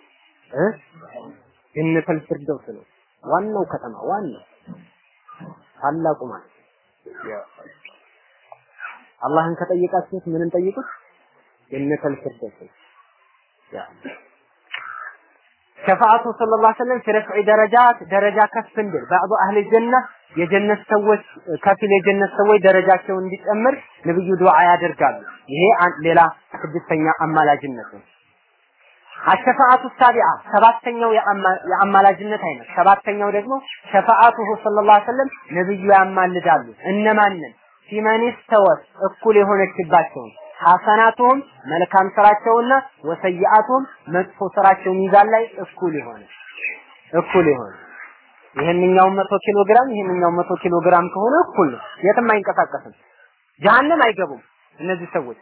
እ ጀነተል ፊርደውስ ነው ዋናው ከተማ ዋናው ታላቁ ማለት አላህን ከጠየቃችሁት ምንን ጠይቁት? ጀነተል ፊርደውስ ያ ሸፋዓቱ ሰለላሁ ዐለይሂ ወሰለም ፊ ረፍዕ ደረጃት ደረጃ ከፍ እንድል ባዕዱ አህል ጀና የጀነት ሰዎች ከፊል የጀነት ሰዎች ደረጃቸው እንዲጨምር ነብዩ ዱዓ ያደርጋሉ። ይሄ ሌላ ስድስተኛ አማላጅነት ነው። አሸፋዓቱ ሳቢዓ ሰባተኛው የአማላጅነት አይነት ሰባተኛው ደግሞ ሸፋዓቱሁ ሰለላሁ ዐለይሂ ወሰለም ነብዩ ያማልዳሉ። እነማንን ፊመን ስተወት እኩል የሆነችባቸውን ሐሰናቱሁም መልካም ስራቸውና ወሰይአቱሁም መጥፎ ስራቸው ሚዛን ላይ እኩል የሆነ እኩል የሆነ ይሄንኛው መቶ ኪሎ ግራም ይሄንኛው መቶ ኪሎ ግራም ከሆነ እኩል ነው። የትም አይንቀሳቀስም። ጀሀነም አይገቡም። እነዚህ ሰዎች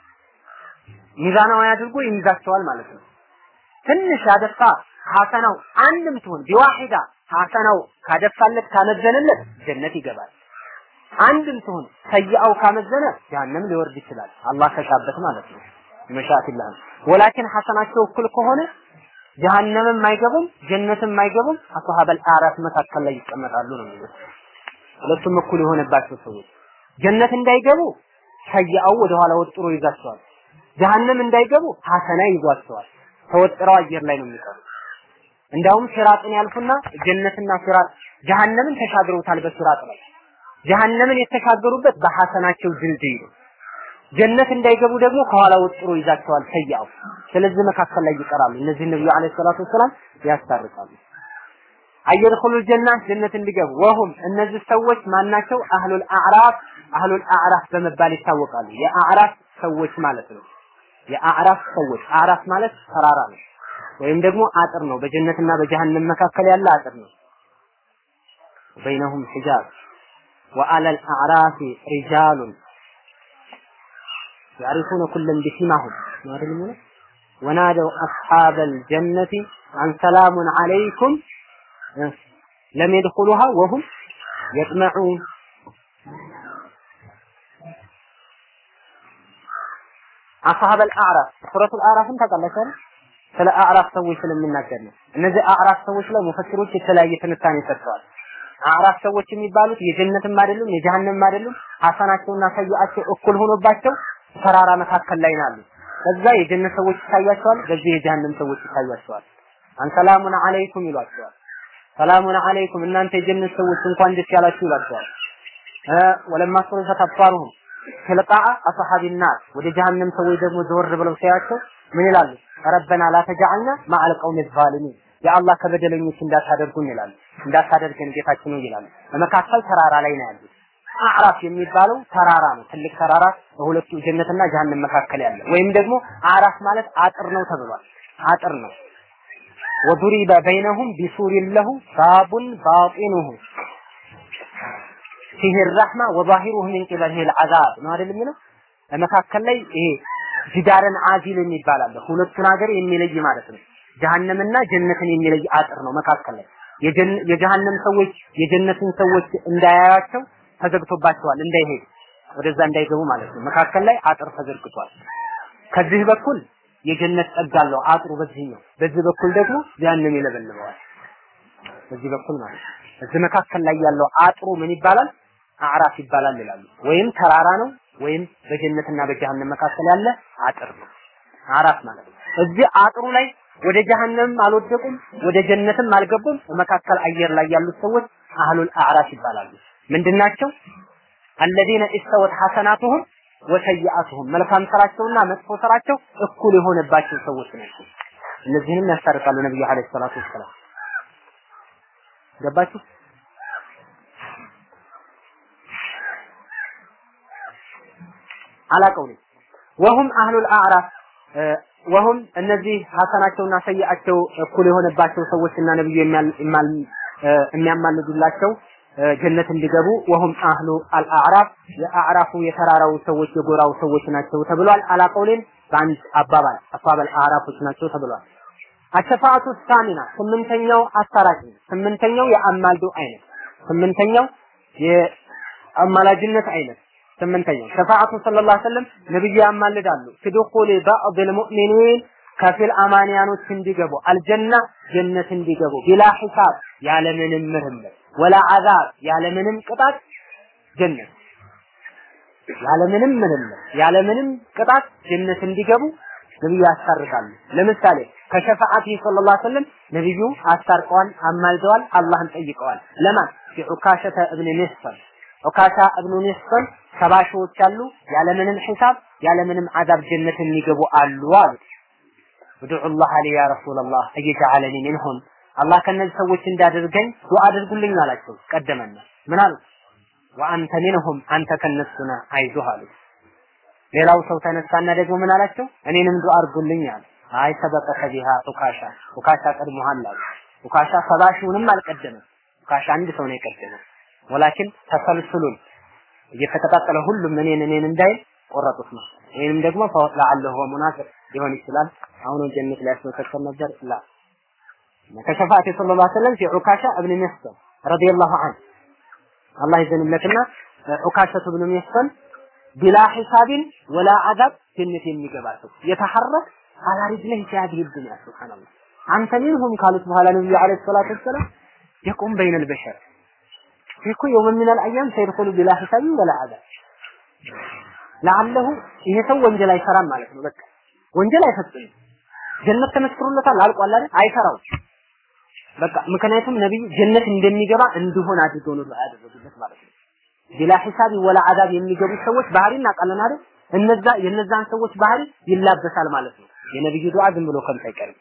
ሚዛናዊ አድርጎ ይይዛቸዋል ማለት ነው። ትንሽ ያደፋ ሐሰናው አንድም ትሁን ቢዋሂዳ ሐሰናው ካደፋለት ካመዘነለት ጀነት ይገባል። አንድም ትሁን ሰይአው ካመዘነ ጀሀነም ሊወርድ ይችላል። አላህ ከሻበት ማለት ነው። መሻአቲላህ ወላኪን ሐሰናቸው እኩል ከሆነ ጀሀነምም አይገቡም ጀነትም አይገቡም አስሐበል አራፍ መካከል ላይ ይቀመጣሉ ነው የሚሉት። ሁለቱም እኩል የሆነባቸው ሰዎች ጀነት እንዳይገቡ ሰይአው ወደ ኋላ ወጥሮ ይዛቸዋል። ጀሀነም እንዳይገቡ ሐሰና ይዟቸዋል። ተወጥረው አየር ላይ ነው የሚቀሩ። እንዳውም ሲራጥን ያልፉና ጀነትና ሲራጥ ጀሀነምን ተሻግረውታል በሲራጥ ላይ ጀሀነምን የተሻገሩበት በሐሰናቸው ድልድይ ነው። ጀነት እንዳይገቡ ደግሞ ከኋላ ወጥሮ ይዛቸዋል ሰያው። ስለዚህ መካከል ላይ ይቀራሉ። እነዚህ ነብዩ አለይሂ ሰላቱ ወሰላም ያስታርቃሉ። አየድኹሉ ጀና ጀነት እንዲገቡ ወሁም እነዚህ ሰዎች ማናቸው? አህሉል አዕራፍ አህሉል አዕራፍ በመባል ይታወቃሉ። የአዕራፍ ሰዎች ማለት ነው። የአዕራፍ ሰዎች አዕራፍ ማለት ተራራ ነው ወይም ደግሞ አጥር ነው። በጀነትና በጀሃነም መካከል ያለ አጥር ነው። በይነሁም ሒጃብ وعلى الأعراف رجال يعرفون كلا بسمهم ونادوا أصحاب الجنة عن سلام عليكم لم يدخلوها وهم يطمعون أصحاب الأعراف سورة الأعراف انت قال لك ስለ አዕራፍ ሰዎች ስለምናገር ነው። እነዚህ አዕራፍ ሰዎች ላይ ሙፈሲሮች የተለያየ ትንታኔ ሰጥተዋል። አዕራፍ ሰዎች የሚባሉት የጀነትም አይደሉም የጀሃነምም አይደሉም። ሐሰናቸውና ሰይአቸው እኩል ሆኖባቸው ተራራ መካከል ላይ ናሉ። ከዛ የጀነት ሰዎች ይታያቸዋል፣ በዚህ የጀሃነም ሰዎች ይታያቸዋል። አንሰላሙን አለይኩም ይሏቸዋል። ሰላሙን አለይኩም እናንተ የጀነት ሰዎች እንኳን ደስ ያላችሁ ይሏቸዋል። ወለማ ሱሪፈት አብሳሩሁም ትልቃአ አስሐቢ ናር ወደ ጀሃነም ሰዎች ደግሞ ዘወር ብለው ሲያያቸው ምን ይላሉ? ረበና ላ ተጀዐልና ማዐል ቀውሚ ዛሊሚን የአላህ ከበደለኞች እንዳታደርጉን ይላሉ። እንዳታደርገን ጌታችን ነው ይላሉ። በመካከል ተራራ ላይ ነው ያሉት። አዕራፍ የሚባለው ተራራ ነው። ትልቅ ተራራ በሁለቱ ጀነትና ጀሃነም መካከል ያለ ወይም ደግሞ አዕራፍ ማለት አጥር ነው ተብሏል። አጥር ነው። ወዱሪበ በይነሁም ቢሱሪን ለሁ ባቡን ባጢኑሁ ፊህ ረሕማ ወዛሂሩሁ ሚን ቂበሊሂ ልዓዛብ ነው አይደል የሚለው መካከል ላይ ይሄ ጅዳረን አዚል የሚባል አለ። ሁለቱን ሀገር የሚለይ ማለት ነው። ጀሃነምና ጀነትን የሚለይ አጥር ነው መካከል ላይ የጀሃነም ሰዎች የጀነትን ሰዎች እንዳያያቸው ተዘግቶባቸዋል እንዳይሄዱ ወደዛ እንዳይገቡ ማለት ነው መካከል ላይ አጥር ተዘርግቷል ከዚህ በኩል የጀነት ጸጋ አለው አጥሩ በዚህኛው በዚህ በኩል ደግሞ ጀሃነም ይለበልበዋል በዚህ በኩል ማለት ነው እዚህ መካከል ላይ ያለው አጥሩ ምን ይባላል አዕራፍ ይባላል ይላሉ ወይም ተራራ ነው ወይም በጀነትና በጀሃነም መካከል ያለ አጥር ነው አዕራፍ ማለት ነው እዚህ አጥሩ ላይ ወደ ጀሃነም አልወደቁም፣ ወደ ጀነትም አልገቡም። መካከል አየር ላይ ያሉት ሰዎች አህሉል አዕራፍ ይባላሉ። ምንድናቸው? አለዚነ ኢስተወት ሐሰናቱሁም ወሰይአቱሁም መልካም ስራቸውና መጥፎ ስራቸው እኩል የሆነባቸው ሰዎች ናቸው። እነዚህንም ያስታርቃሉ ነብዩ አለይሂ ሰላቱ ወሰላም። ገባችሁ? አላቀው ወሁም አህሉል አዕራፍ ወሁም እነዚህ ሐሰናቸውና ሰይአቸው እኩል የሆነባቸው ሰዎችና ነብዩ የሚያማልዱላቸው ጀነት እንዲገቡ ወሁም አህሉ አልአዕራፍ የአዕራፉ የተራራው ሰዎች የጎራው ሰዎች ናቸው ተብሏል። አላቀውሌን በአንድ አባባል አባባል አዕራፎች ናቸው ተብሏል። አሸፋአቱ ሳሚና ስምንተኛው አሳራጭ ስምንተኛው የአማልዶ አይነት ስምንተኛው የአማላጅነት አይነት ስምንተኛው ሸፋዓቱ ሰለላሁ ዐለይሂ ወሰለም ነብዩ ያማልዳሉ ፍዱኹል ባዕድ ልሙእሚኒን ከፊል አማንያኖች እንዲገቡ አልጀና ጀነት እንዲገቡ ቢላ ሂሳብ ያለምንም ምርምር ወላ አዛብ ያለምንም ቅጣት ጀነት ያለምንም ምንም ያለምንም ቅጣት ጀነት እንዲገቡ ነብዩ ያስታርቃሉ። ለምሳሌ ከሸፋዓቲ ሰለላሁ ዐለይሂ ወሰለም ነብዩ አስታርቀዋል፣ አማልደዋል፣ አላህን ጠይቀዋል። ለማን ዑካሸተ እብን ሚስፈን ዑካሻ እብኑ ሚስፈን ሰባ ሺዎች አሉ ያለምንም ሂሳብ ያለምንም አዛብ ጀነት የሚገቡ አሉ አሉት። ኡድዑላህ አሊ ያ ረሱላላህ እየጀዐለኒ ሚንሁም አላህ ከነዚህ ሰዎች እንዳደርገኝ ዱዓ አድርጉልኝ አላቸው። ቀደመና ምን አሉት? ወአንተ ሚንሁም አንተ ከነሱ ነህ አይዞህ አሉት። ሌላው ሰው ተነሳና ደግሞ ምን አላቸው? እኔንም ዱዓ አድርጉልኝ አለ። አይ ሰበቀ ቢሃ ኡካሻ ኡካሻ ቀድሞሃል አሉ። ኡካሻ ሰባ ሺውንም አልቀደመም። ኡካሻ አንድ ሰው ነው የቀደመው። ወላኪን ተሰልስሉን እየተቀጣጠለ ሁሉም እኔን እኔን እንዳይል ቆረጡት ነው። ይህንም ደግሞ ለአለሁ ሙናፊቅ ሊሆን ይችላል። አሁን ጀነት ላይ ያስመሰከር ነበር ላ ከሸፋዓት ሰለላሁ ዐለይሂ ወሰለም ፊ ዑካሻ እብን ሚህሰን ረዲየላሁ ዐንሁ አላህ ይዘንለትና ዑካሸቱ እብን ሚህሰን ቢላ ሒሳቢን ወላ አዛብ ጀነት የሚገባ ሰው የተሐረክ አላ ሪጅለህ ፊ ዱንያ ሱብሃንአላህ አንተ ሚንሁም ካሉት በኋላ ነብዩ ዐለይሂ ሰላቱ ወሰላም የቁም በይነል በሸር ፊኩ የውም ሚነል አያም ሰይድኹሉ ቢላ ሒሳቢን ወላ አዛብ ለአለሁ ይሄ ሰው ወንጀል አይሰራም ማለት ነው። በቃ ወንጀል አይፈጽምም። ጀነት ተመስክሮለታል አልቋል አይደል? አይሰራው በቃ ምክንያቱም ነብዩ ጀነት እንደሚገባ እንዲሆን አድርገው ነው ያደረጉለት ማለት ነው። ቢላ ሂሳብ ወላ አዳብ የሚገቡ ሰዎች ባህሪ እናውቃለን አይደል? እነዛ የነዛን ሰዎች ባህሪ ይላበሳል ማለት ነው። የነብዩ ዱዓ ዝም ብሎ ከንቱ አይቀርም።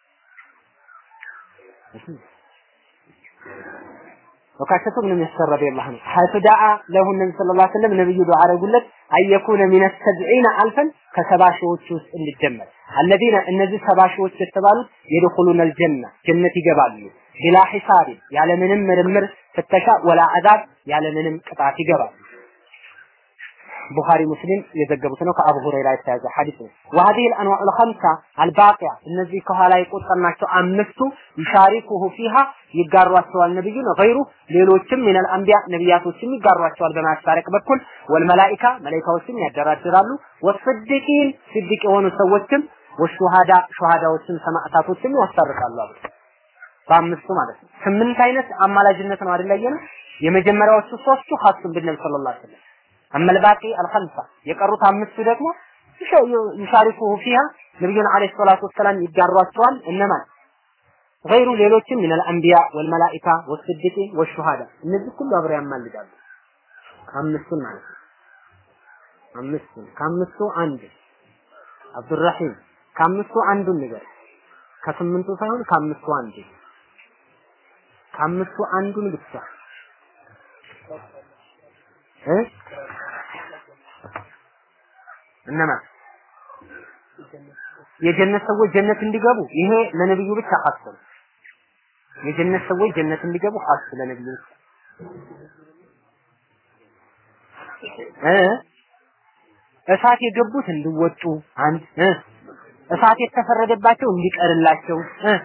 ወካሸቱ ምን መስከረ ረዲየላሁ ዐንሁ ሐይቱ ዳአ ለሁ ነብዩ ሰለላሁ ዐለይሂ ወሰለም ነብዩ ዱዓ አደረጉለት አየኩነ ሚነ ሰብዒነ አልፈን ከሰባ ሺዎች ውስጥ እንዲጀመር አለዚነ እነዚህ ሰባ ሺዎች የተባሉት የድኹሉነ አልጀና ጀነት ይገባሉ ቢላ ሒሳብ ያለምንም ምርምር ፍተሻ ወላ አዛብ ያለምንም ቅጣት ይገባሉ ቡኻሪ ሙስሊም የዘገቡት ነው። ከአቡ ሁረይራ የተያዘ ሐዲስ ነው። ወሀዲህ الانواع الخمسه الباقيه እነዚህ ከኋላ የቆጠርናቸው አምስቱ ይሻሪኩሁ ፊሃ ይጋሯቸዋል ነብዩ ነው ገይሩ ሌሎችም ሚነል አንቢያ ነቢያቶችም ይጋሯቸዋል በማስታረቅ በኩል ወልመላኢካ መላኢካዎችም ያደራድራሉ ወስዲቂን ስዲቅ የሆኑ ሰዎችም ወሹሃዳ ሹሃዳዎችም ሰማዕታቶችም ያስታርቃሉ አሉ። በአምስቱ ማለት ነው። ስምንት አይነት አማላጅነት ነው አይደል ያየነው? የመጀመሪያዎቹ ሶስቱ ኻሱም ቢነብዩ ሰለላሁ ዐለይሂ ወሰለም አመል ባቂ አልኸምሳ የቀሩት አምስቱ ደግሞ ይሻሪኩሁ ፊሃ ነብዩን አለይሂ ሰላቱ ወሰላም ይጋሯቸዋል እነማን ገይሩ ሌሎችም ሚነል አንቢያ ወልመላኢካ ወስዲቂን ወሹሃዳ እነዚህ ሁሉ አብረው ያማልዳሉ አምስቱን ማለት ነው አምስቱን ከአምስቱ አንድ አብዱራሂም ከአምስቱ አንዱን ንገር ከስምንቱ ሳይሆን ከአምስቱ አንዱ ከአምስቱ አንዱን ብቻ እ እነማን የጀነት ሰዎች ጀነት እንዲገቡ ይሄ ለነብዩ ብቻ ኻስ ነው። የጀነት ሰዎች ጀነት እንዲገቡ ኻስ ለነብዩ ብቻ እ እሳት የገቡት እንዲወጡ አንድ እ እሳት የተፈረደባቸው እንዲቀርላቸው እ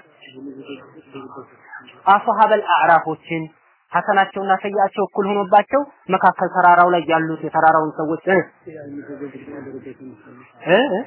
አስሐበል አዕራፎችን ሐሰናቸውና ሰያቸው እኩል ሆኖባቸው መካከል ተራራው ላይ ያሉት የተራራውን ሰዎች እ እ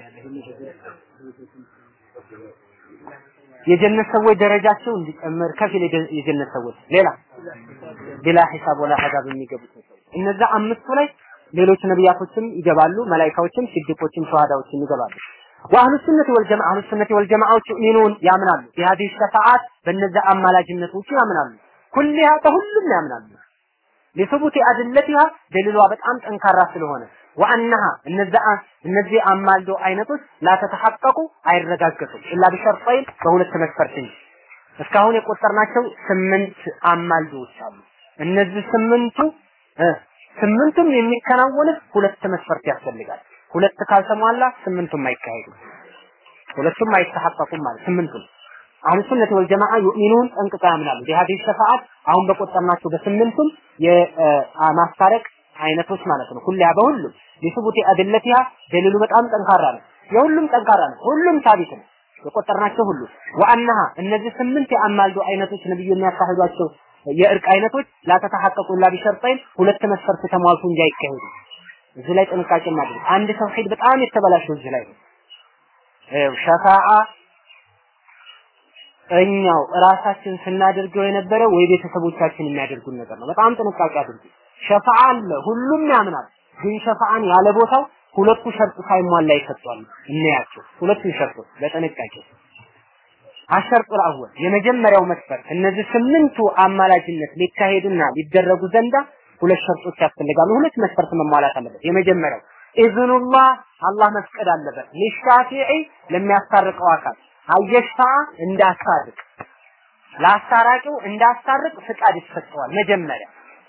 የጀነት ሰዎች ደረጃቸው እንዲጨምር ከፊል የጀነት ሰዎች ሌላ ቢላ ሂሳብ ወላ አዛብ የሚገቡት እነዛ አምስቱ ላይ ሌሎች ነቢያቶችም ይገባሉ፣ መላኢካዎችም፣ ሲዲቆችም፣ ሸሃዳዎችም ይገባሉ። ወአህሉ ሱነት ወልጀማዓ አህሉ ሱነት ወልጀማዓዎች ዩሚኑን ያምናሉ ቢሃዲህ ሸፋዓት በእነዛ አማላጅነቶች ያምናሉ። ኩሊሃ በሁሉም ያምናሉ። ሊሱቡቲ አድለቲሃ ደሊሏ በጣም ጠንካራ ስለሆነ ወአነሃ እነዛ እነዚህ አማልዶ አይነቶች ላተተሐቀቁ አይረጋገጡም ኢላ ቢሸርጠይን በሁለት መስፈርት እንጂ እስካሁን የቆጠርናቸው ስምንት አማልዶዎች አሉ። እነዚህ ስምንቱ ስምንቱም የሚከናወኑት ሁለት መስፈርት ያስፈልጋል። ሁለት ካልተሟላ ስምንቱም አይካሄዱም። ሁለቱም አይተሐቀቁም ማለት ስምንቱም አሁን ሱነት ወል ጀማዓ ዩሚኑን ጠንቅቀው ያምናሉ። ቢሃዲህ ሸፋዓት አሁን በቆጠርናቸው በስምንቱም የማስታረቅ አይነቶች ማለት ነው። ሁላ በሁሉም ሊሱቡቲ አድለቲሃ ደሊሉ በጣም ጠንካራ ነው። የሁሉም ጠንካራ ነው። ሁሉም ሳቢት ነው። የቆጠርናቸው ሁሉ ወአነሃ እነዚህ ስምንት የአማልዶ አይነቶች ነብዩ የሚያካሂዷቸው የእርቅ አይነቶች ላተተሐቀቁ ላ ቢሸርጠይን ሁለት መስፈርት ተሟልቶ እንጂ አይካሄዱ። እዚህ ላይ ጥንቃቄ ማድረግ አንድ ተውሂድ በጣም የተበላሸው እዚህ ላይ ነው። ሸፋዓ እኛው ራሳችን ስናደርገው የነበረ ወይ ቤተሰቦቻችን የሚያደርጉን ነገር ነው። በጣም ጥንቃቄ አድርጉ። ሸፋዓ አለ፣ ሁሉም ያምናል። ግን ሸፋዓን ያለ ቦታው ሁለቱ ሸርጥ ሳይሟላ ይሰጧል። እናያቸው ሁለቱ ሸርጦች በጥንቃቄ አሸርጡ አወል የመጀመሪያው መስፈርት እነዚህ ስምንቱ አማላጅነት ሊካሄዱና ሊደረጉ ዘንዳ ሁለት ሸርጦች ያስፈልጋሉ። ሁለት መስፈርት መሟላት አለበት። የመጀመሪያው ኢዝኑላህ አላህ መፍቀድ አለበት። ሊሻፊዒ ለሚያስታርቀው አካል አየሽፋ እንዳስታርቅ ለአስታራቂው እንዳስታርቅ ፍቃድ ይሰጠዋል መጀመሪያ።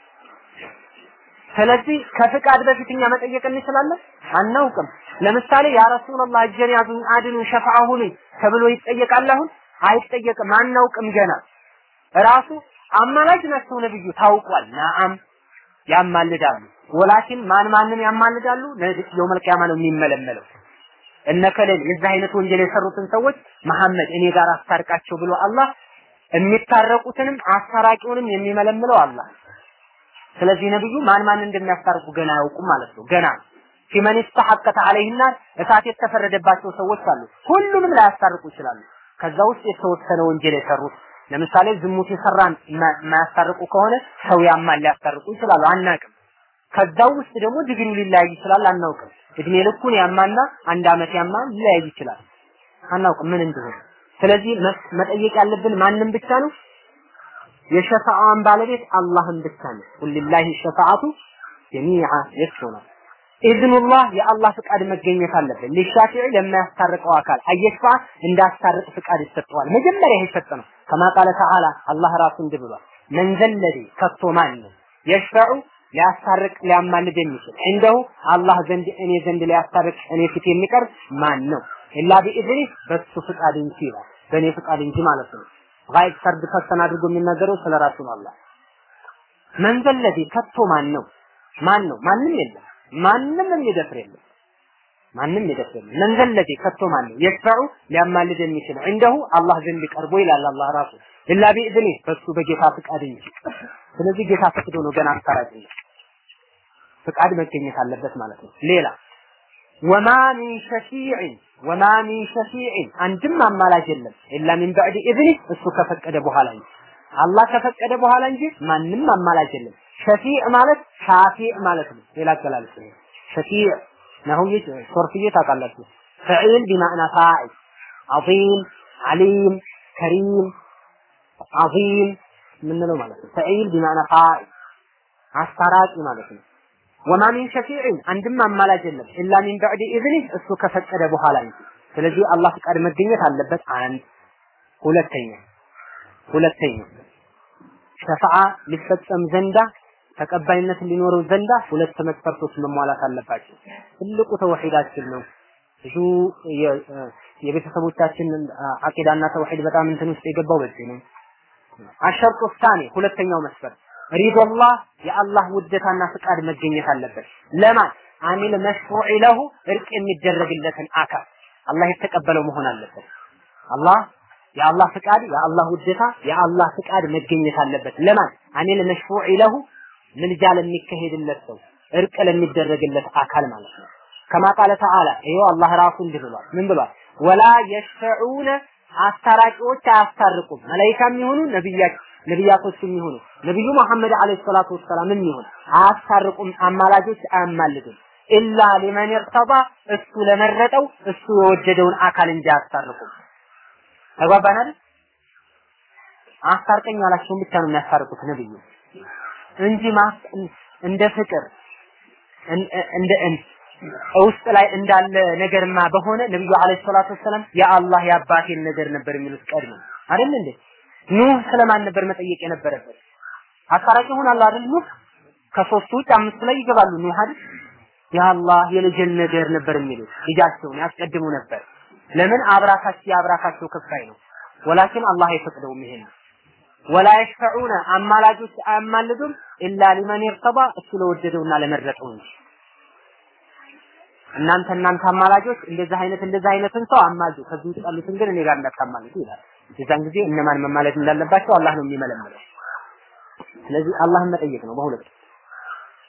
ስለዚህ ከፍቃድ በፊት እኛ መጠየቅ እንችላለን? አናውቅም። ለምሳሌ ያ ረሱላህ እጀን ያዙኝ አድኑ ሸፋዓ ሁኑኝ ተብሎ ይጠየቃል አሁን? አይጠየቅም። አናውቅም ገና ራሱ አማላጅ ናቸው ነብዩ ታውቋል። ነአም ያማልዳሉ። ወላኪን ማን ማንን ያማልዳሉ? የውመል ቂያማ ነው የሚመለመለው። እነከሌል የዚህ አይነት ወንጀል የሰሩትን ሰዎች መሐመድ እኔ ጋር አስታርቃቸው ብሎ አላህ የሚታረቁትንም አስታራቂውንም የሚመለምለው አላህ። ስለዚህ ነብዩ ማን ማን እንደሚያስታርቁ ገና አያውቁም ማለት ነው። ገና ፊመን ኢስተሐቀተ ዐለይሂ ናር እሳት የተፈረደባቸው ሰዎች አሉ። ሁሉንም ላያስታርቁ ይችላሉ። ከዛ ውስጥ የተወሰነ ወንጀል የሰሩት ለምሳሌ ዝሙት የሰራን የማያስታርቁ ከሆነ ሰው ያማል ሊያስታርቁ ይችላሉ፣ አናቅም። ከዛው ውስጥ ደግሞ ዲግሪው ሊለያይ ይችላል፣ አናውቅም። እድሜ ልኩን ያማና አንድ አመት ያማ ሊለያይ ይችላል፣ አናውቅም ምን እንደሆነ። ስለዚህ መጠየቅ ያለብን ማንም ብቻ ነው የሸፋዓን ባለቤት አላህን ብቻ ነው። ቁልላሂ ሸፋዓቱ ጀሚዓ የሱ ነው። ኢዝኑላህ የአላህ ፍቃድ መገኘት አለበት። ሊሻፊዒ ለማያስታርቀው አካል አየሽፋ እንዳስታርቅ ፍቃድ ይሰጠዋል። መጀመሪያ ይሰጥ ነው። ከማ ቃለ ተዓላ አላህ ራሱ እንዲህ ብሏል። መን ዘለዚ ከቶ ማን ነው የሽፈዑ ሊያስታርቅ ሊያማልድ የሚችል እንደሁ አላህ ዘንድ እኔ ዘንድ ሊያስታርቅ እኔ ፊት የሚቀርብ ማን ነው? ኢላ ቢኢዝኒ በሱ ፍቃድ እንጂ ይላል። በእኔ ፍቃድ እንጂ ማለት ነው። ጋይብ ፈርድ ፈሰን አድርጎ የሚናገረው ስለ ራሱ ነው። አላህ መን ዘለዚ ከቶ ማን ነው? ማን ነው? ማንም የለም። ማንም የሚደፍር የለም። ማንም የሚደፍር የለም። መን ዘለዚ ከቶ ማን ነው? የሽፈዑ ሊያማልድ የሚችል እንደሁ አላህ ዘንድ ቀርቦ ይላል አላህ ራሱ ኢላ ቢኢዝኒ በሱ በጌታ ፍቃድ እንጂ። ስለዚህ ጌታ ፈቅዶ ነው ገና አስታራቂ ነው። ፍቃድ መገኘት አለበት ማለት ነው። ሌላ ወማ ሚን ሸፊዕን ወማ ሚን ሸፊዕን አንድም አማላጅ የለም ኢላ ሚን በዕድ ኢዝኒ እሱ ከፈቀደ በኋላ እንጂ አላህ ከፈቀደ በኋላ እንጂ ማንም አማላጅ የለም። ሸፊዕ ማለት ሻፊዕ ማለት ነው። ሌላ አገላለጽ ነው። ሸፊዕ ነሁይ ሶርፍዬ ታውቃላችሁ። ፈዒል ቢማዕና ፋዒል ዐዚም ዓሊም ከሪም ዐዚም የምንለው ማለት ነው። ፈዒል ቢማዕና ፋዒል አስታራቂ ማለት ነው። ወማ ሚን ሸፊዕን አንድም አማላጅ የለም ኢላ ሚን በዕድ ኢዝኒ እሱ ከፈቀደ በኋላ እንጂ። ስለዚህ አላህ ፍቃድ መገኘት አለበት። አንድ ሁለተኛ ሁለተኛ ሸፋዓ ሊፈጸም ዘንዳ ተቀባይነት ሊኖረው ዘንዳ ሁለት መስፈርቶች መሟላት አለባቸው። ትልቁ ተውሂዳችን ነው። ብዙ የቤተሰቦቻችን አቂዳና ተውሂድ በጣም እንትን ውስጥ የገባው በዚህ ነው። አሸርጡ ሳኒ ሁለተኛው መስፈርት ሪዶላህ የአላህ ውደታና ፍቃድ መገኘት አለበት። ለማን አሚል መሽሩዕ ለሁ እርቅ የሚደረግለትን አካል አላህ የተቀበለው መሆን አለበት። አላህ የአላህ ፍቃድ የአላህ ውደታ የአላህ ፍቃድ መገኘት አለበት። ለማን አሚል መሽሩዕ ለሁ ምልጃ ለሚካሄድለት ሰው እርቅ ለሚደረግለት አካል ማለት ነው። ከማ ቃለ ተዓላ ይኸው አላህ ራሱ እንዲህ ብሏል። ምን ብሏል? ወላ የሽፈዑነ አስታራቂዎች አያስታርቁም። መላኢካም ይሁኑ ነብያት ነብያቶችም ይሁኑ ነብዩ መሐመድ አለይሂ ሰላቱ ወሰላምም ይሁን አያስታርቁም። አማላጆች አያማልዱም። ኢላ ሊመን ይርተባ እሱ ለመረጠው እሱ የወደደውን አካል እንጂ አያስታርቁም። ተግባባናል? አስታርቀኝ ያላቸውን ብቻ ነው የሚያስታርቁት ነብዩ እንጂ እንደ ፍቅር እንደ ውስጥ ላይ እንዳለ ነገርማ በሆነ ነብዩ አለይሂ ሰላቱ ወሰላም የአላህ የአባቴን ነገር ነበር የሚሉት ቀድሞ አይደል እንዴ? ኑህ ስለማን ነበር መጠየቅ የነበረበት? አስታራቂ ሆናል አይደል? ኑህ ከሶስቱ ውጭ አምስቱ ላይ ይገባሉ። ኑህ አይደል? የአላህ የልጅን ነገር ነበር የሚሉት ልጃቸውን ያስቀድሙ ነበር። ለምን አብራካቸው የአብራካቸው ክፋይ ነው። ወላኪን አላህ አይፈቅደውም ይሄን ወላ የሽፈዑነ አማላጆች አያማልዱም ኢላ ሊመን ይርተባ እሱ ለወደደውና ለመረጠው እንጂ እናንተ እናንተ አማላጆች እንደዚህ አይነት እንደዚህ አይነትን ሰው አማልዱ ከዚህ ውጭ ያሉትን ግን እኔ ጋር እንዳታማልዱ ይላል። የዛን ጊዜ እነማን መማለድ እንዳለባቸው አላህ ነው የሚመለምለው። ስለዚህ አላህን መጠየቅ ነው በሁለት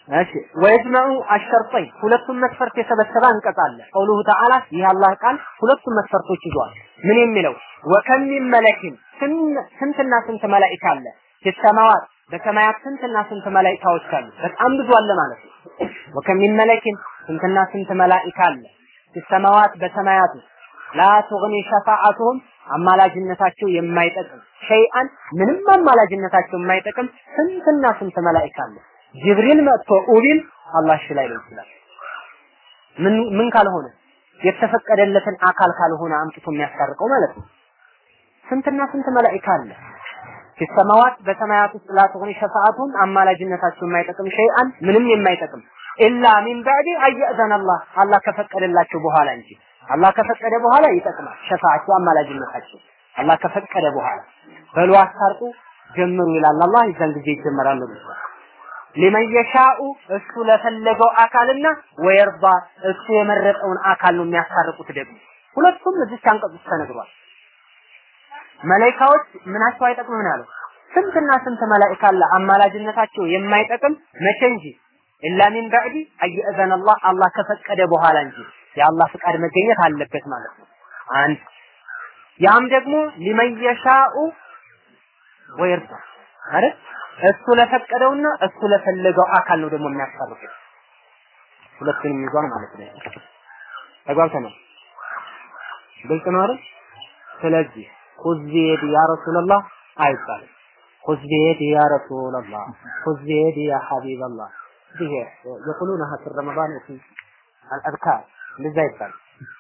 እሺ ወይጅመዑ አሸርጠይን ሁለቱም መስፈርት የሰበሰበ አንቀጽ አለ። ቀውሉሁ ተዓላ ይህ አላህ ቃል ሁለቱም መስፈርቶች ይዟል። ምን የሚለው ወከም ሚን መለኪን ስንትና ስንት መላኢካ አለ ፊሰማዋት በሰማያት ስንትና ስንት መላኢካዎች አሉ። በጣም ብዙ አለ ማለት ነው። ወከም ሚን መለኪን ስንትና ስንት መላኢካ አለ ፊሰማዋት በሰማያት ላ ቱግኒ ሸፋዓቱሁም አማላጅነታቸው የማይጠቅም ሸይአን ምንም አማላጅነታቸው የማይጠቅም ስንትና ስንት መላኢካ አለ። ጅብሪል መጥቶ ኡቢል አላህ እሺ ላይለው ይችላል። ምን ምን ካልሆነ የተፈቀደለትን አካል ካልሆነ አምጥቶ የሚያስታርቀው ማለት ነው። ስንትና ስንት መላኢካ አለ። ፊሰማዋት በሰማያት ውስጥ ላ ትሆን ሸፋዓቱም አማላጅነታቸው የማይጠቅም ሸይአን ምንም የማይጠቅም ኢላ ሚን ባዕድ አየእዘን አላህ አላህ ከፈቀደላቸው በኋላ እንጂ አላህ ከፈቀደ በኋላ ይጠቅማል። ሸፋዓቸው አማላጅነታቸው አላህ ከፈቀደ በኋላ በሉ አስታርቁ ጀምሩ ይላል አላህ። የዛን ጊዜ ይጀመራሉ። ሊመን የሻኡ እሱ ለፈለገው አካልና ወየርባ እሱ የመረጠውን አካል ነው የሚያስታርቁት። ደግሞ ሁለቱም እዚህ አንቀጽ ውስጥ ተነግሯል። መላኢካዎች ምናቸው አይጠቅምም ነው ያለው። ስንትና ስንት መላኢካ አለ አማላጅነታቸው የማይጠቅም መቼ እንጂ ኢላ ሚን ባዕዲ አየእዘን አላህ አላህ ከፈቀደ በኋላ እንጂ የአላህ ፍቃድ መገኘት አለበት ማለት ነው። አንድ ያም ደግሞ ሊመን የሻኡ ወይርዳ አይደል እሱ ለፈቀደውና እሱ ለፈለገው አካል ነው ደግሞ የሚያስታርቁት። ሁለቱንም ይዟል ማለት ነው። ተግባብተናል። ግልጽ ነው አይደል? ስለዚህ ኹዝ ቢየዲ ያ ረሱላህ አይባልም። ኹዝ ቢየዲ ያ ረሱላህ፣ ኹዝ ቢየዲ ያ ሐቢበላህ። ይሄ የቁሉነሃ ፊ ረመዳን ወፊ አልአዝካር እንደዛ ይባላል።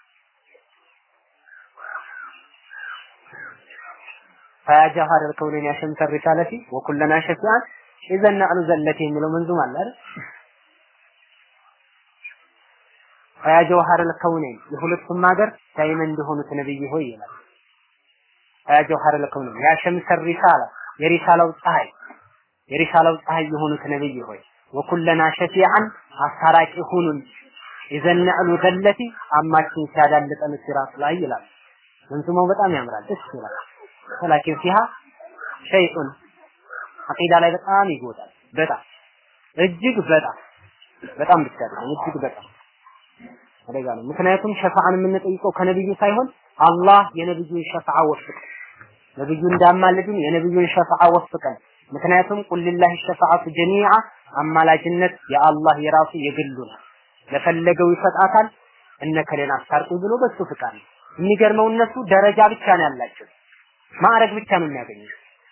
فيا جوهر الكونين يا شمس الرسالة وكلنا شفيعا إذا نعلو زلتي የሚለው መንዙም አለ አይደል فيا جوهر الكونين የሁለቱም ሀገር ዳይመንድ እንደሆኑት ነብይ ሆይ ይላል فيا جوهر الكونين يا شمس الرسالة የሪሳላው ፀሐይ የሪሳላው ፀሐይ የሆኑት ነብይ ሆይ ወኩለና ሸፊዓን አስታራቂ ሁኑን ኢዘን ነዕሉ ዘለቲ አማችን ሲያዳልጠን ሲራጥ ላይ ይላል መንዙማው በጣም ያምራል ደስ ይላል ወላኪን ፊሃ ሸይኡን አቂዳ ላይ በጣም ይጎዳል። በጣም እጅግ በጣም በጣም ብቻ አይደለም እጅግ በጣም አደጋ ነው። ምክንያቱም ሸፋዓን የምንጠይቀው ከነብዩ ሳይሆን አላህ የነብዩን ሸፋዓ ወፍቀን ነብዩ እንዳማልድን የነብዩን ሸፋዓ ወፍቀን። ምክንያቱም ቁል ሊላሂ ሸፋዓቱ ጀሚዓ አማላጅነት የአላህ የራሱ የግሉ ነው። ለፈለገው ይሰጣታል። እነ ከሌን አስታርቁ ብሎ በሱ ፍቃድ ነው። የሚገርመው እነሱ ደረጃ ብቻ ነው ያላቸው። ማዕረግ ብቻ ነው የሚያገኙት።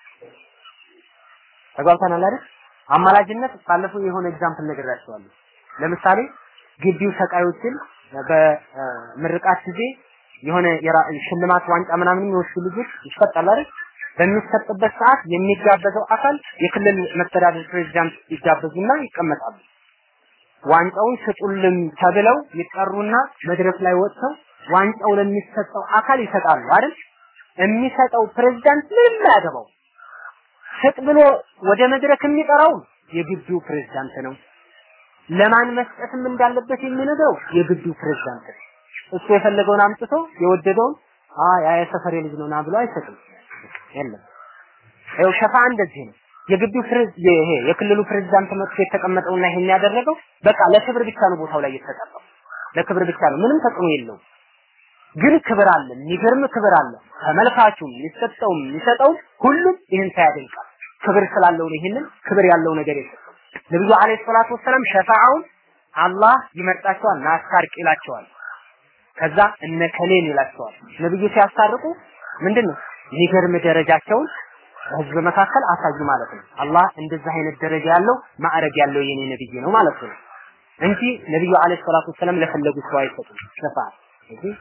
ተጓብተናል አይደል? አማላጅነት ባለፈው የሆነ ኤግዛምፕል ነግራችኋለሁ። ለምሳሌ ግቢው ሰቃዮችን በምርቃት ጊዜ የሆነ ሽልማት ዋንጫ ምናምን የሚወስዱ ልጆች ይሰጣል አይደል? በሚሰጥበት ሰዓት የሚጋበዘው አካል የክልል መስተዳድር ፕሬዚዳንት ይጋበዙና ይቀመጣሉ። ዋንጫውን ስጡልን ተብለው ይጠሩና መድረክ ላይ ወጥተው ዋንጫው ለሚሰጠው አካል ይሰጣሉ አይደል? የሚሰጠው ፕሬዝዳንት ምንም አያገባው። ስጥ ብሎ ወደ መድረክ የሚጠራው የግቢው ፕሬዝዳንት ነው። ለማን መስጠትም እንዳለበት የሚነግረው የግቢው ፕሬዝዳንት ነው። እሱ የፈለገውን አምጥቶ የወደደውን አ ያ የሰፈሬ ልጅ ነው ና ብሎ አይሰጥም። የለም ይኸው ሸፋ እንደዚህ ነው። የግቢው ፕሬዝ ይሄ የክልሉ ፕሬዝዳንት መጥቶ የተቀመጠውና ይሄን ያደረገው በቃ ለክብር ብቻ ነው ቦታው ላይ የተቀመጠው። ለክብር ብቻ ነው፣ ምንም ተጽዕኖ የለውም። ግን ክብር አለ፣ የሚገርም ክብር አለ። ተመልካቹም የሚሰጠውም የሚሰጠውም ሁሉም ይህን ሳያደንቃል ክብር ስላለው ነው ይህንን ክብር ያለው ነገር የሰጠው። ነብዩ አለይሂ ሰላቱ ወሰላም ሸፋዓውን አላህ ይመርጣቸዋል፣ ናስታርቅ ይላቸዋል። ከዛ እነ ከሌን ይላቸዋል። ነብዩ ሲያስታርቁ ምንድን ነው የሚገርም ደረጃቸውን በህዝብ መካከል አሳዩ ማለት ነው። አላህ እንደዛ አይነት ደረጃ ያለው ማዕረግ ያለው የኔ ነብይ ነው ማለት ነው እንጂ ነብዩ አለይሂ ሰላቱ ወሰላም ለፈለጉት ሰው አይሰጡም ሸፋዓ እዚህ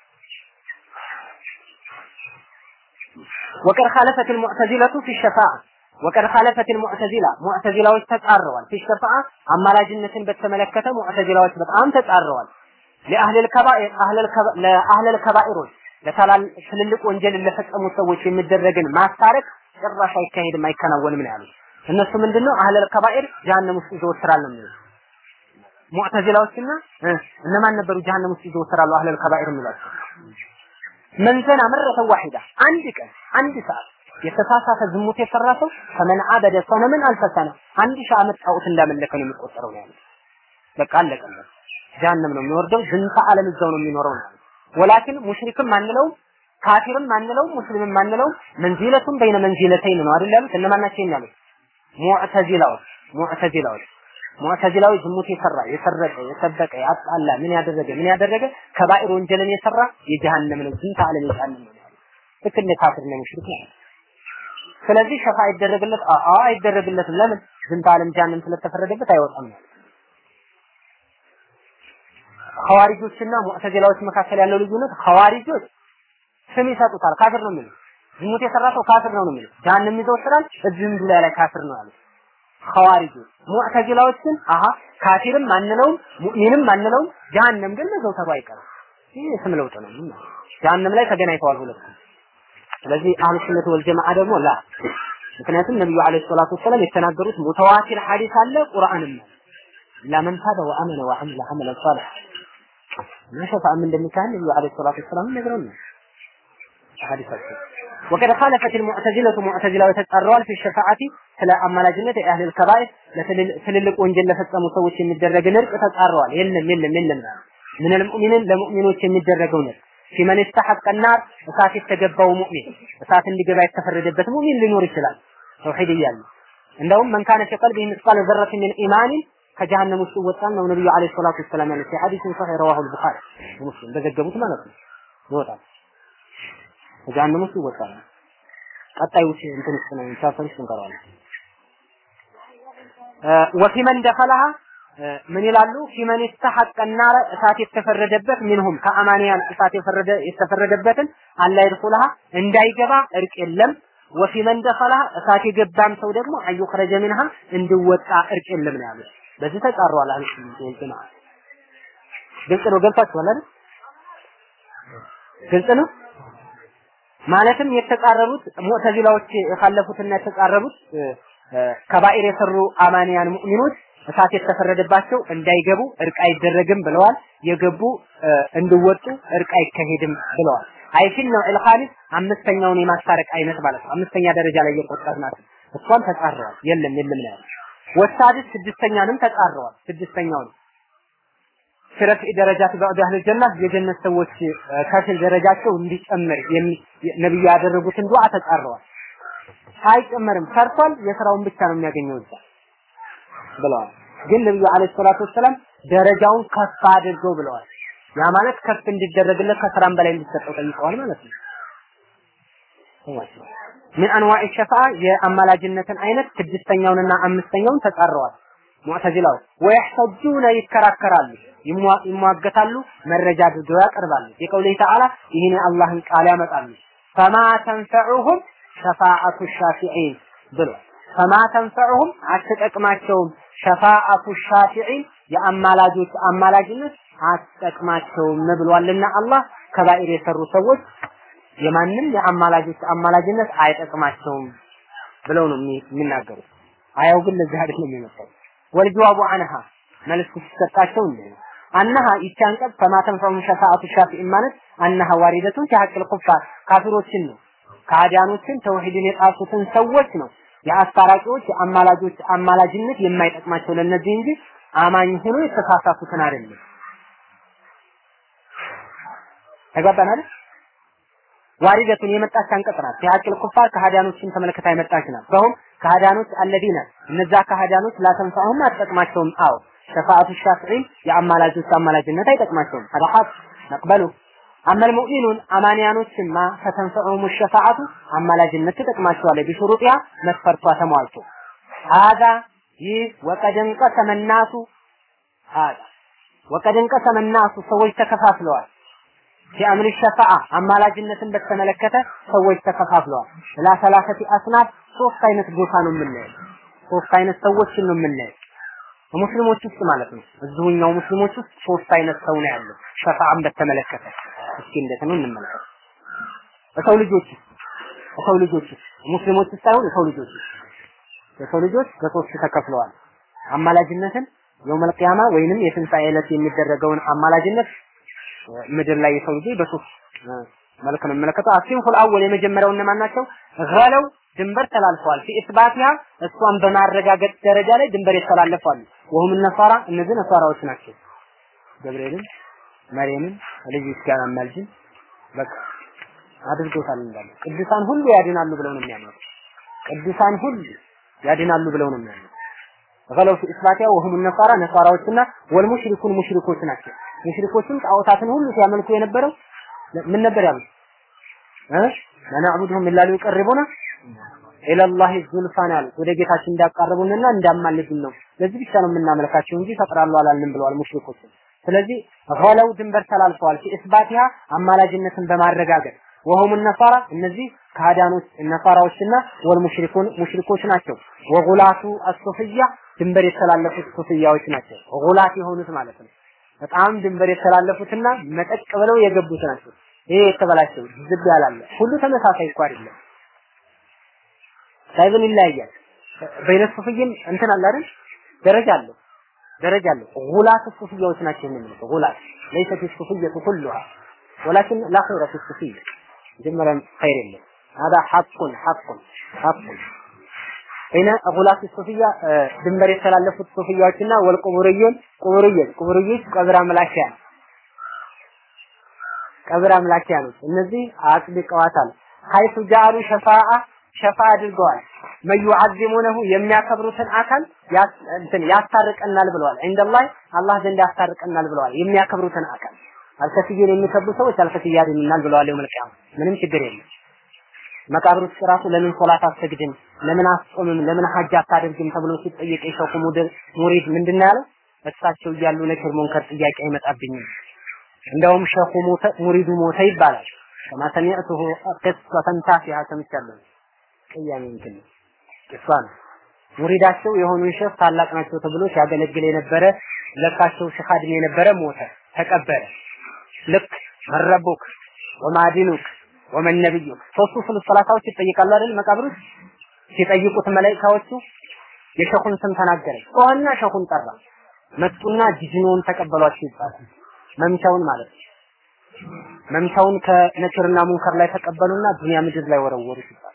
ወቀድ ኻለፈት المعتزلة في الشفاعة ወቀድ ኻለፈት المعتزلة ሙዕተዚላዎች ተጻረዋል في الشفاعة አማላጅነትን በተመለከተ ሙዕተዚላዎች በጣም ተጻረዋል ለአህለ الكبائر አህለ ለአህለ الكبائሮች ለታላል ትልልቅ ወንጀል ለፈጸሙ ሰዎች የሚደረግን ማስታረቅ ጭራሽ አይካሄድም አይከናወንም ነው ያሉት እነሱ ምንድነው አህለ الكبائر ጀሃነም ውስጥ ይዘወትራል ነው የሚሉት ሙዕተዚላዎችና እነማን ነበሩ ጀሃነም ውስጥ ይዘወትራሉ አህለ الكبائر የሚሏቸው መንዘና መረተ ዋሂዳ አንድ ቀን አንድ ሰዓት የተሳሳተ ዝሙት የሰራ ሰው ከመን አበደ ሰነምን አልፈሰነ አንድ ሺህ ዓመት ጣዖት እንዳመለከ ነው የሚቆጠረው ነው ያለው። በቃ አለቀለት። ጀሃነም ነው የሚወርደው። ዝንተ ዓለም እዛው ነው የሚኖረው ነው። ወላኪን ሙሽሪክም አንለውም ካፊርም አንለውም ሙስሊምም አንለውም መንዚለቱን በይነ መንዚለተይን ነው አይደል ያሉት። እነማን ናቸው ያሉት? ሙዕተዚላዎች ሙዕተዚላዎች ሙዕተዚላዊ ዝሙት የሰራ የሰረቀ የሰበቀ ያጣላ ምን ያደረገ ምን ያደረገ ከባኢር ወንጀልን የሰራ የጀሃነም ነው ዝንተ ዓለም የጀሃነም ነው ያሉት። ልክ እንደ ካፊር ነው ሙሽሪክ ነው። ስለዚህ ሸፋ አይደረግለት አአ አይደረግለትም። ለምን ዝንተ ዓለም ጀሃነም ስለተፈረደበት አይወጣም ነው። ሐዋሪጆችና ሙዕተዚላዎች መካከል ያለው ልዩነት ሐዋሪጆች ስም ይሰጡታል። ካፍር ነው የሚሉት። ዝሙት የሰራ ሰው ካፍር ነው ነው የሚሉት። ጀሃነም ይዘወትራል። እዚህም ዱላ ላይ ካፍር ነው ያሉት ሐዋሪጆች። ሙዕተዚላዎች ግን አሃ ካፊርም አንለውም ሙእሚንም አንለውም፣ ጀሃነም ግን መዘውተሩ አይቀርም። ይህ ስም ለውጥ ነው። ምን ጀሃነም ላይ ተገናኝተዋል ሁለቱም። ስለዚህ አህሉ ሱነት ወል ጀማዓ ደግሞ ላ ምክንያቱም ነብዩ አለይሂ ሰላቱ ወሰለም የተናገሩት ሙተዋቲር ሐዲስ አለ ቁርአንም አለ ለመን ታበ ወአመነ ወዐሚለ ዐመለን ሷሊህ እና ሸፋዓም እንደሚካሄድ ነብዩ አለይሂ ሰላቱ ወሰላም ነግረውናል ሐዲሳቸው وقد خالفت المعتزلة معتزلة وتتقروا في الشفاعة ስለ አማላጅነት የአህል الكبائر ለትልልቅ ወንጀል ለፈጸሙ ሰዎች የሚደረግ ንርቅ ተጻረዋል። የለም የለም የለም ምን المؤمنين ለሙእሚኖች የሚደረገው ንርቅ ፊመን استحق النار እሳት የተገባው ሙእሚን እሳት እንዲገባ የተፈረደበት ሙእሚን ሊኖር ይችላል። ተውሂድ እያለ እንደውም መን ካነ ፊ ቀልቢሂ ምስቃለ ዘረት ሚን ኢማኒን ከጀሃነም ውስጥ ይወጣል ነው ነብዩ አለይሂ ሰላቱ ወሰላም ያሉት ሐዲስን ሰሒህ ረዋሁ አልቡኻሪ ሙስሊም በዘገቡት ማለት ነው ይወጣል ከጀሃነም ውስጥ ይወጣል ቀጣዩ እንትን ውስጥ ነው ቻፕተር ውስጥ እንቀራለን ወፊ መን ደኸለሃ ምን ይላሉ ፊመን ይስተሐቀ ናረ እሳት የተፈረደበት ሚንሁም ከአማንያን እሳት የፈረደ የተፈረደበትን አላ ይድኹልሃ እንዳይገባ እርቅ የለም ወፊ መን ደኸለሃ እሳት የገባም ሰው ደግሞ አዩኽረጀ ሚንሃ እንዲወጣ እርቅ የለም ነው ያሉት በዚህ ተቃረዋል አህሉ ሱnnah ወል ጀማዓ ግልጽ ነው ገብታችኋል አይደል ግልጽ ነው ማለትም የተቃረቡት ሙዕተዚላዎች የካለፉትና የተቃረቡት ከባኢር የሰሩ አማንያን ሙእሚኖች እሳት የተፈረደባቸው እንዳይገቡ እርቅ አይደረግም ብለዋል። የገቡ እንዲወጡ እርቅ አይካሄድም ብለዋል። አይፊል ነው الخامس አምስተኛውን የማስታረቅ አይነት ማለት ነው። አምስተኛ ደረጃ ላይ የቆጠርናት እሷን ተጻረዋል። የለም የለም ነው ያለው። ወሳድስ ስድስተኛንም ተጻረዋል። ስድስተኛውን ሽረፍ ደረጃት በዕድ አህል ጀና የጀነት ሰዎች ከፊል ደረጃቸው እንዲጨምር ነብዩ ያደረጉትን ዱዓ ተጻረዋል። አይጨመርም ሰርቷል፣ የስራውን ብቻ ነው የሚያገኘው እዛ ብለዋል። ግን ነብዩ አለይሂ ሰላቱ ወሰላም ደረጃውን ከፍ አድርገው ብለዋል። ያ ማለት ከፍ እንዲደረግለት ከስራም በላይ እንዲሰጠው ጠይቀዋል ማለት ነው። ምን አንዋዕ ሸፋ የአማላጅነትን አይነት ስድስተኛውንና አምስተኛውን ተጻረዋል። ሙዕተዚላዎች ወይሕተጁነ ይከራከራሉ፣ ይሟገታሉ፣ መረጃ አድርገው ያቀርባሉ። የቀውሌ ተዓላ ይህን የአላህን ቃል ያመጣሉ። ፈማ ተንፈዑሁም ሸፋዓቱ ሻፊዒን ብሏል። ፈማ ተንፈዑሁም አትጠቅማቸውም ሸፋዓቱ ሻፊዒን የአማላጆች አማላጅነት አትጠቅማቸውም ብሏልና አላህ ከባኢር የሰሩ ሰዎች የማንም የአማላጆች አማላጅነት አይጠቅማቸውም ብለው ነው የሚናገሩት። አያው ግን ለዚህ አይደለም የሚመጣው ወልጀዋቡ አንሃ መልስ ሲሰጣቸው እንዴ አነሃ ይቺ አንቀጽ ፈማ ተንፈዑሁም ሸፋዓቱ ሻፊዒን ማለት አነሃ ዋሪደቱን ፊሐቅል ኩፋር ካፊሮችን ነው ከአዲያኖችን ተውሂድን የጣሱትን ሰዎች ነው የአስታራቂዎች የአማላጆች አማላጅነት የማይጠቅማቸው ለነዚህ እንጂ አማኝ ሆኖ የተሳሳቱትን አይደለም። ተግባባን አይደል? ዋሪደቱን የመጣች አንቀጽ ናት። ሲሐቅል ኩፋር ከሃዲያኖችን ተመልክታ የመጣች ናት። ሰውም ከሃዲያኖች አለዲነ እነዛ ከሃዲያኖች ላተንፈዑም አትጠቅማቸውም። አዎ ሸፋዓቱ ሻፊዒን የአማላጆች አማላጅነት አይጠቅማቸውም። አዳሐት ነቅበሉ አመል ሙእሚኑን አማንያኖችማ ፈተንፈዑሁም ሸፋዓቱ አማላጅነት ትጠቅማቸዋለች። ቢሹሩጢያ መስፈርቷ ተሟልቶ ሀዛ ይህ ወቀድ እንቀሰመ ናሱ ሀዛ ወቀድ እንቀሰመ ናሱ ሰዎች ተከፋፍለዋል። ፊአምር ሸፋዓ አማላጅነትን በተመለከተ ሰዎች ተከፋፍለዋል። ላ ሰላሰቲ አስናፍ ሶስት አይነት ጎሳ ነው የምናየው። ሶስት አይነት ሰዎችን ነው የምናየው። ሙስሊሞች ውስጥ ማለት ነው። እዚሁኛው ሙስሊሞች ውስጥ ሶስት አይነት ሰው ነው ያለው ሸፋዓን በተመለከተ እስኪ እንዴት ነው እንመልከት። የሰው ልጆች የሰው ልጆች ሙስሊሞች ሳይሆን የሰው ልጆች የሰው ልጆች በሶስት ተከፍለዋል። አማላጅነትን የውመል ቂያማ ወይንም የትንሣኤ ዕለት የሚደረገውን አማላጅነት ምድር ላይ የሰው ልጅ በሶስት መልክ ነው የሚመለከተው። አሲንፉል አወል የመጀመሪያው እነማን ናቸው? ገለው ድንበር ተላልፈዋል። ፊ ኢስባቲሃ እሷን በማረጋገጥ ደረጃ ላይ ድንበር የተላለፋሉ። ወሁም ነሳራ እነዚህ ነሳራዎች ናቸው። ገብርኤልን መርየምን ልጅ ጋር አማልጅን በቃ አድርጎታል እንዳለ ቅዱሳን ሁሉ ያድናሉ ብለው ነው የሚያምኑት። ቅዱሳን ሁሉ ያድናሉ ብለው ነው የሚያምኑት። ገለው ፊ ኢስባቲሃ ወሁም ነሳራ ነሳራዎችና ወልሙሽሪኩን ሙሽሪኮች ናቸው። ሙሽሪኮችም ጣዖታትን ሁሉ ሲያመልኩ የነበረው ምን ነበር ያሉት? እ ለናዕቡድሁም ኢላ ሊቀርቡና ኢለላሂ ዙልፋን ያሉት ወደ ጌታችን እንዳቃረቡንና እንዳማልዱን ነው። ለዚህ ብቻ ነው የምናመልካቸው እንጂ ፈጥራሉ አላልንም ብለዋል ሙሽሪኮች። ስለዚህ ገለው ድንበር ተላልፈዋል። ፊ ኢስባቲሃ አማላጅነትን በማረጋገጥ ወሁም ነሳራ እነዚህ ካዳኖች ነሳራዎችና ወልሙሽሪኩን ሙሽሪኮች ናቸው። ወጉላቱ አሱፍያ ድንበር የተላለፉት ሱፍያዎች ናቸው። ጉላት የሆኑት ማለት ነው። በጣም ድንበር የተላለፉትና መጠቅ ብለው የገቡት ናቸው። ይሄ የተበላሸው ዝብ ያላለ ሁሉ ተመሳሳይ እኮ አይደለም። ሳይብን ይለያያል። በይነ ሱፍይም እንትን አለ አይደል? ደረጃ አለው ደረጃ አለው። ጉላት ሱፍያዎች ናቸው የሚሉት ጉላት ليست الصوفية كلها ولكن لا خير في الصوفية جملا خير የለም هذا حق حق حق በይነ ጉላት ሱፍያ ድንበር የተላለፉት ሱፍያዎችና ወልቁቡርዩን ቁቡርዮች ቁቡርዮች ቀብር አምላኪያ ቀብር አምላኪያ ነው። እነዚህ አጥብቀዋታል። ሀይቱ ጃሉ ሸፋአ ሸፋ አድርገዋል። መዩዓዚሙነሁ የሚያከብሩትን አካል እንትን ያስታርቀናል ብለዋል። እንደላይ አላህ ዘንድ ያስታርቀናል ብለዋል። የሚያከብሩትን አካል አልከፍዬን የሚከብሩ ሰዎች አልከፍያ ያድኑናል ብለዋል። የውመል ቂያማ ምንም ችግር የለም። መቃብር ውስጥ ራሱ ለምን ሶላት አትሰግድም፣ ለምን አትጾምም፣ ለምን ሀጅ አታደርግም ተብሎ ሲጠየቅ የሸኹ ሙድር ሙሪድ ምንድን ነው ያለው? እሳቸው እያሉ ነክር ሙንከር ጥያቄ አይመጣብኝም። እንደውም ሸኹ ሞተ ሙሪዱ ሞተ ይባላል። ከማ ሰሚዕቱሁ ቅሰተን ታፊሃ ሰምቻለሁ። ቅያሜ እንትን ቅሷ ነው። ሙሪዳቸው የሆኑን ሸህ ታላቅ ናቸው ተብሎ ሲያገለግል የነበረ ለካቸው ሸህ አድሜ የነበረ ሞተ፣ ተቀበረ። ልክ መረቡክ ወማዲኑክ ወመን ነብዩ ሶስቱ ስለ ሰላታዎች ይጠይቃሉ አይደል? መቃብር ውስጥ ሲጠይቁት መላእክታዎቹ የሸኹን ስም ተናገረ። ጮኸና ሸኹን ጠራ። መጡና ጂጂኖን ተቀበሏቸው ይባላል። መምቻውን ማለት ነው። መምቻውን ከነክርና ሙንከር ላይ ተቀበሉና ዱንያ ምድር ላይ ወረወሩት ይባላል።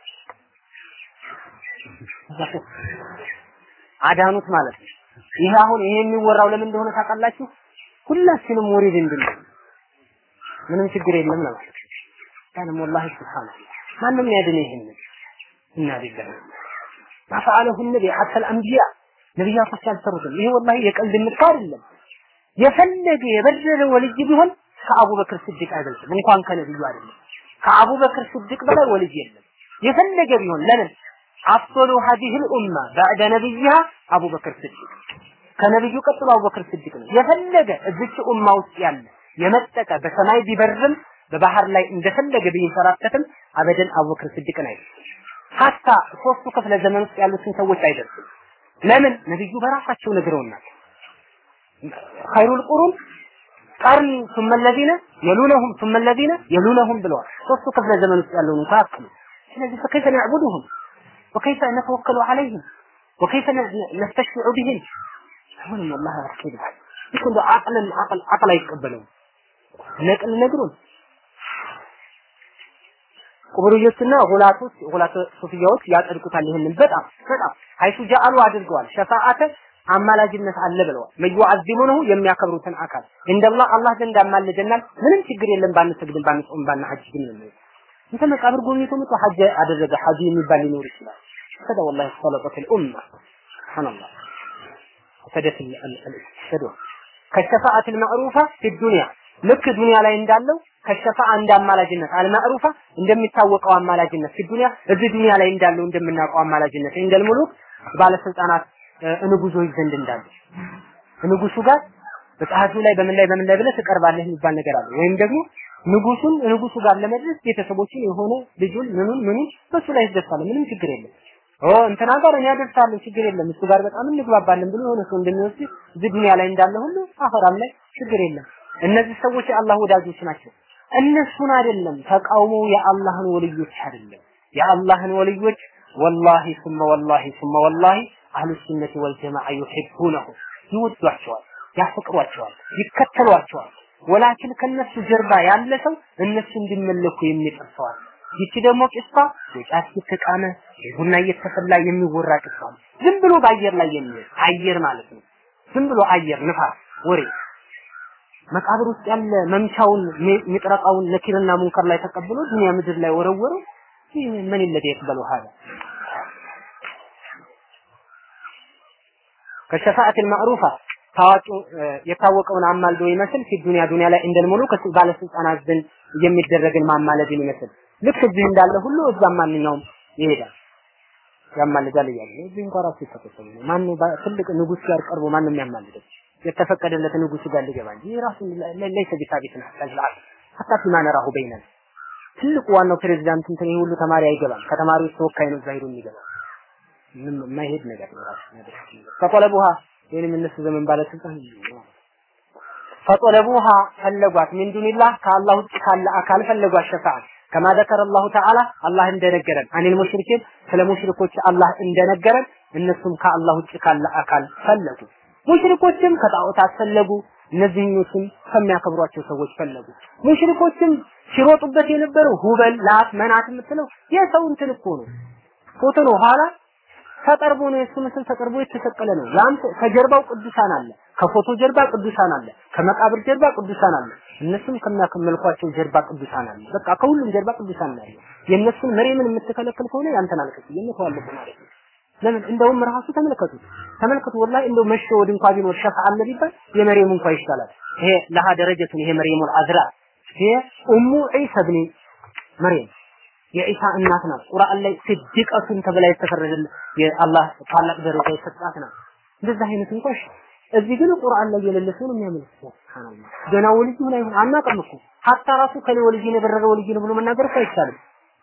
አዳኑት ማለት ነው። ይሄ አሁን ይሄ የሚወራው ለምን እንደሆነ ታውቃላችሁ? ሁላችንም ሙሪድ እንድንሆን ምንም ችግር የለም ነው ማለት كان والله سبحان الله ማንም ያድን ይሄን እና ቢላህ ማፈዓለሁ ነቢ ሐታ الانبياء ነብያቶች አልሰሩትም። ይሄ ወላሂ የቀልድ ምክር አይደለም። የፈለገ የበደለ ወልጅ ቢሆን ከአቡበክር ስድቅ አይበልጥም። እንኳን ከነብዩ አይደለም። ከአቡበክር ስድቅ በላይ ወልጅ የለም። የፈለገ ቢሆን ለምን አፍضل هذه الامه بعد نبيها አቡበክር ስድቅ ከነብዩ ቀጥሎ አቡበክር ስድቅ ነው። የፈለገ እዚች ኡማ ውስጥ ያለ የመጠቀ በሰማይ ቢበርም በባህር ላይ እንደፈለገ ቢንሰራተትም አበደን አቡበክር ስድቅን አይደርስም። ሀታ ሶስቱ ክፍለ ዘመን ውስጥ ያሉትን ሰዎች አይደርስም። ለምን ነብዩ በራሳቸው ነግረውናል። ኸይሩል ቁሩን ቀርን ثم الذين يلونهم ثم الذين يلونهم ብለዋል። ሶስቱ ክፍለ ዘመን ውስጥ ያለውን እንኳን አክሉ። ስለዚህ فكيف نعبدهم وكيف نتوكل عليهم وكيف نستشفع بهم አሁንም والله አስኪድ ይኩን አቅልን አቅል አቅል አይቀበለውም ነቅል ነግሩን ቁብርዮችና ሁላቶች ሁላት ሱፊያዎች ያጸድቁታል። ይህንን በጣም በጣም ሀይሱ ጃአሉ አድርገዋል። ሸፋአተ አማላጅነት አለ ብለዋል። መዩዓዚሙነሁ የሚያከብሩትን አካል እንደላህ አላህ ዘንድ አማልደናል። ምንም ችግር የለም ባንሰግድም ባንጾም ባናሐጅ ግን ነው እንተ መቃብር ጎብኝቶ መጥቶ ሐጅ አደረገ ሐጂ የሚባል ሊኖር ይችላል። ከዛ ወላሂ ሰለጠት الأمة سبحان الله فسدت الشدوى كالشفاعة المعروفة في الدنيا ልክ ዱንያ ላይ እንዳለው ከሸፋ እንደ አማላጅነት አልማዕሩፋ እንደሚታወቀው አማላጅነት ዱንያ እዚህ ዱንያ ላይ እንዳለው እንደምናውቀው አማላጅነት እንደል ሙሉክ ባለስልጣናት ንጉሶች ዘንድ እንዳለ ንጉሱ ጋር በጸሐፊ ላይ በምን ላይ በምን ላይ ብለህ ትቀርባለህ የሚባል ነገር አለ። ወይም ደግሞ ንጉሱን ንጉሱ ጋር ለመድረስ ቤተሰቦችን የሆነ ልጁን ምኑን ምኑን በሱ ላይ ይደርሳል። ምንም ችግር የለም። ኦ እንትና ጋር እኔ አደርሳለሁ ችግር የለም እሱ ጋር በጣም እንግባባለን ብሎ የሆነ ሰው እንደሚወስድ እዚህ ዱንያ ላይ እንዳለ ሁሉ አኸራም ላይ ችግር የለም። እነዚህ ሰዎች የአላህ ወዳጆች ናቸው። እነሱን አይደለም ተቃውሞ የአላህን ወልዮች አይደለም። የአላህን ወልዮች ወላሂ ثم ወላሂ ثم ወላሂ አህሉ ሱነቲ ወልጀማዓ ዩሂቡነሁ ይወዷቸዋል፣ ያፈቅሯቸዋል፣ ይከተሏቸዋል። ወላኪን ከነሱ ጀርባ ያለ ሰው እነሱ እንዲመለኩ የሚጥር ሰው አለ። ይቺ ደግሞ ቂሷ የጫት እየተቃመ ቡና እየተፈላ የሚወራ ቂሷ ነው። ዝም ብሎ በአየር ላይ የሚሄድ አየር ማለት ነው። ዝም ብሎ አየር ንፋስ ወሬ መቃብር ውስጥ ያለ መምቻውን ሚጥረቃውን ነኪርና ሙንከር ላይ ተቀብሎ ዱንያ ምድር ላይ ወረወረው። ይህ ምን ይለደ ይቅበሉ ሀዳ ከሸፋዓት ማዕሩፋ ታዋቂ የታወቀውን አማልዶ ይመስል ፊ ዱንያ ዱንያ ላይ እንደል ሙሉክ ባለስልጣናት ዘንድ የሚደረግን ማማለድን ይመስል ልክ እዚህ እንዳለ ሁሉ እዛም ማንኛውም ይሄዳል ያማልዳል እያለ እዚህ እንኳን ራሱ ይተከተሉ ማን ትልቅ ንጉስ ጋር ቀርቦ ማንም የሚያማልደው የተፈቀደለት ንጉስ ጋር ሊገባ እንጂ ራሱ ለይሰ ቢሳቢትን ሐታ ሐታ ፊማ ነራሁ በይነን ትልቁ ዋናው ፕሬዝዳንት እንትን ይሄ ሁሉ ተማሪ አይገባም ከተማሪዎች ተወካይ ነው እዛ ሄዶ የሚገባው ምንም የማይሄድ ነገር ነው ራሱ ነገር ፈጠለቡሃ ይህንም እነሱ ዘመን ባለስልጣን ፈጠለቡሃ ፈለጓት ሚን ዱኒላህ ከአላህ ውጭ ካለ አካል ፈለጓት ሸፋዓት ከማ ዘከረ አላሁ ተዓላ አላህ እንደነገረን አኒል ሙሽሪኪን ስለ ሙሽሪኮች አላህ እንደነገረን እነሱም ከአላህ ውጭ ካለ አካል ፈለጉ ሙሽሪኮችም ከጣዖታት ፈለጉ እነዚህኞችም ከሚያከብሯቸው ሰዎች ፈለጉ ሙሽሪኮችም ሲሮጡበት የነበረው ሁበል ላት መናት የምትለው የሰው እንትን እኮ ነው ፎቶ ነው ኋላ ተጠርቦ ነው የሱ ምስል ተጠርቦ የተሰቀለ ነው ያንተ ከጀርባው ቅዱሳን አለ ከፎቶ ጀርባ ቅዱሳን አለ ከመቃብር ጀርባ ቅዱሳን አለ እነሱም ከሚያከመልኳቸው ጀርባ ቅዱሳን አለ በቃ ከሁሉም ጀርባ ቅዱሳን አለ የእነሱን መሬምን የምትከለክል ከሆነ ያንተን አልከት የምትዋለቁ ማለት ነው ለምን እንደውም ራሱ ተመልከቱ ተመልከቱ ወላሂ እንደው መሸወድ እንኳን ቢኖር ሸፋ አለ ቢባል የመርየም እንኳን ይሻላል ይሄ ለሃ ደረጀቱን ይሄ መርየሙል አዝራ ይሄ ኡሙ ዒሳ ብኒ መርየም የኢሳ እናት ናት ቁርአን ላይ ስድቀቱን ተብላ የተፈረደል የአላህ ታላቅ ደረጃ የሰጣት ናት እንደዛ አይነት እንኳን እዚህ ግን ቁርአን ላይ የሌለ ሰው ነው የሚያመልክ ሱብሃንአላህ ገና ወልጅ ምን አይሆን አናውቅም እኮ ሀታ ራሱ ከሌ ወልጅ ነው የበረረ ወልጅ ነው ብሎ መናገር እኮ አይቻልም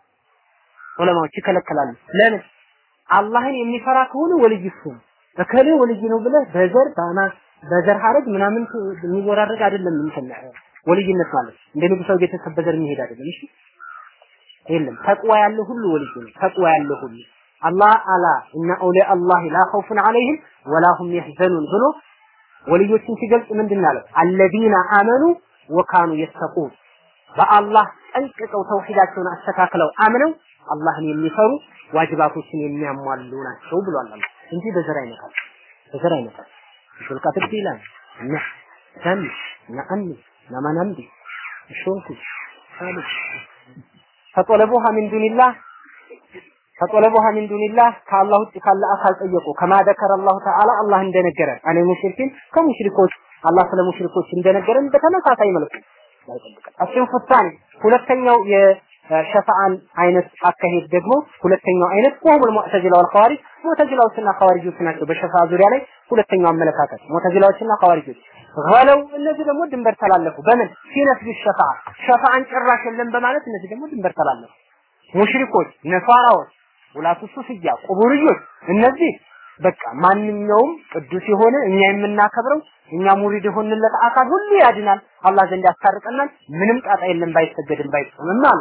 ዑለማዎች ይከለከላሉ ለምን አላህን የሚፈራ ከሆነ ወልይ እሱ ነው እከሌ ወልይ ነው ብለህ በዘር ባና በዘር ሀረግ ምናምን የሚወራረድ አይደለም እንትን ወልይነት ማለት እንደ ንጉሳዊ ቤተሰብ በዘር የሚሄድ አይደለም እሺ የለም ተቅዋ ያለው ሁሉ ወልይ ነው ተቅዋ ያለው ሁሉ አላህ አላ እና አውሊያ አላህ ላ ኸውፉን ዐለይሂም ወላ ሁም የሕዘኑን ብሎ ወልዮችን ሲገልጽ ምንድን አለው አለዚነ አመኑ ወካኑ የተቁን በአላህ ጠንቅቀው ተውሂዳቸውን አስተካክለው አምነው አላህን የሚፈሩ ዋጅባቶችን የሚያሟሉ ናቸው ብሏል አላህ እንጂ በዘር አይነካል በዘር አይነካል ሹልቃት ይላል እና ሰም ነአን ነማናምዲ ሾንኩ ሳልስ ፈጠለቡሃ ሚን ዱኒላህ ፈጠለቡሃ ሚን ዱኒላህ ከአላህ ውጭ ካለ አካል ጠየቁ ከማ ደከረ አላሁ ተዓላ አላህ እንደነገረን አኔ ሙሽሪኪን ከሙሽሪኮች አላህ ስለ ሙሽሪኮች እንደነገረን በተመሳሳይ መልኩ አሽን ፍታን ሁለተኛው የሸፋዓን አይነት አካሄድ ደግሞ ሁለተኛው አይነት ወሁል ሙዕተዚላ ወል ኸዋሪጅ ሙዕተዚላዎችና ኸዋሪጆች ናቸው በሸፋዓ ዙሪያ ላይ ሁለተኛው አመለካከት ሙዕተዚላዎችና ኸዋሪጆች ገለው እነዚህ ደግሞ ድንበር ተላለፉ በምን ሲነስቢ ሸፋዓ ሸፋዓን ጭራሽ የለም በማለት እነዚህ ደግሞ ድንበር ተላለፉ ሙሽሪኮች ነሷራዎች ውላቱ ሱፍያ ቁቡርዮች እነዚህ በቃ ማንኛውም ቅዱስ የሆነ እኛ የምናከብረው እኛ ሙሪድ የሆንለት አካል ሁሉ ያድናል አላህ ዘንድ ያስታርቀናል ምንም ጣጣ የለም ባይሰገድም ባይጾምም አሉ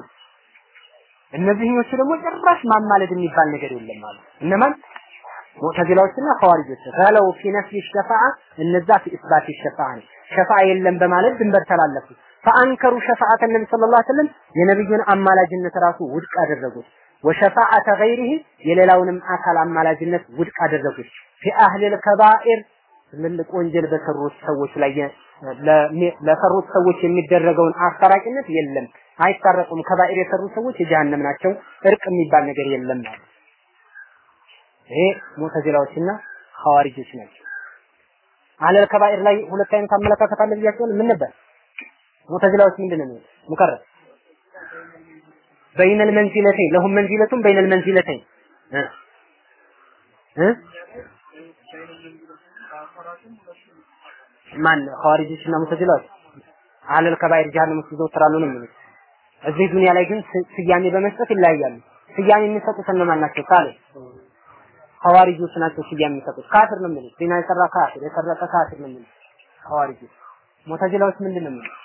እነዚህኞቹ ደግሞ ጭራሽ ማማለድ የሚባል ነገር የለም አሉ እነማን ሙዕተዚላዎችና ኸዋሪጆች ገለው ፊ ነፍይ ሸፋዓ እነዛ ፊ ኢስባት ሸፋዓ ነው ሸፋዓ የለም በማለት ድንበር ተላለፉ ፈአንከሩ ሸፋዓተ ነቢ ሰለላሁ ዐለይሂ ወሰለም የነብዩን አማላጅነት ራሱ ውድቅ አደረጉት ወሸፋዓተ ገይሪሂ የሌላውንም አካል አማላጅነት ውድቅ አደረጉት ፊ አህሊል ከባኢር ትልልቅ ወንጀል በሰሩት ሰዎች ላይ ለሰሩት ሰዎች የሚደረገውን አስታራቂነት የለም አይታረቁም ከባኢር የሰሩ ሰዎች የጀሃነም ናቸው እርቅ የሚባል ነገር የለም ማለት ይሄ ሙተዚላዎችና ሐዋሪጆች ናቸው አለል ከባኢር ላይ ሁለት አይነት አመለካከት አለ ብያቸዋል ምን ነበር ሙተዚላዎች ምንድን ነው ሙከረር بين المنزلتين لهم منزلة بين المنزلتين ها ها ማን ኸዋሪጆችና ሙተዚላዎች አለል ከባይር ጀሃነም ውስጥ ይዘወትራሉ ነው የሚሉት እዚህ ዱንያ ላይ ግን ስያሜ በመስጠት ይለያያሉ ስያሜ የሚሰጡት እነማን ናቸው ካለ ሐዋሪጆች ናቸው ስያሜ የሚሰጡት ካፍር ነው የሚሉት ዲና የሰራ ካፍር የሰረቀ ካፍር ነው የሚሉት ሐዋሪጆች ሙተዚላዎች ምንድን ነው የሚሉት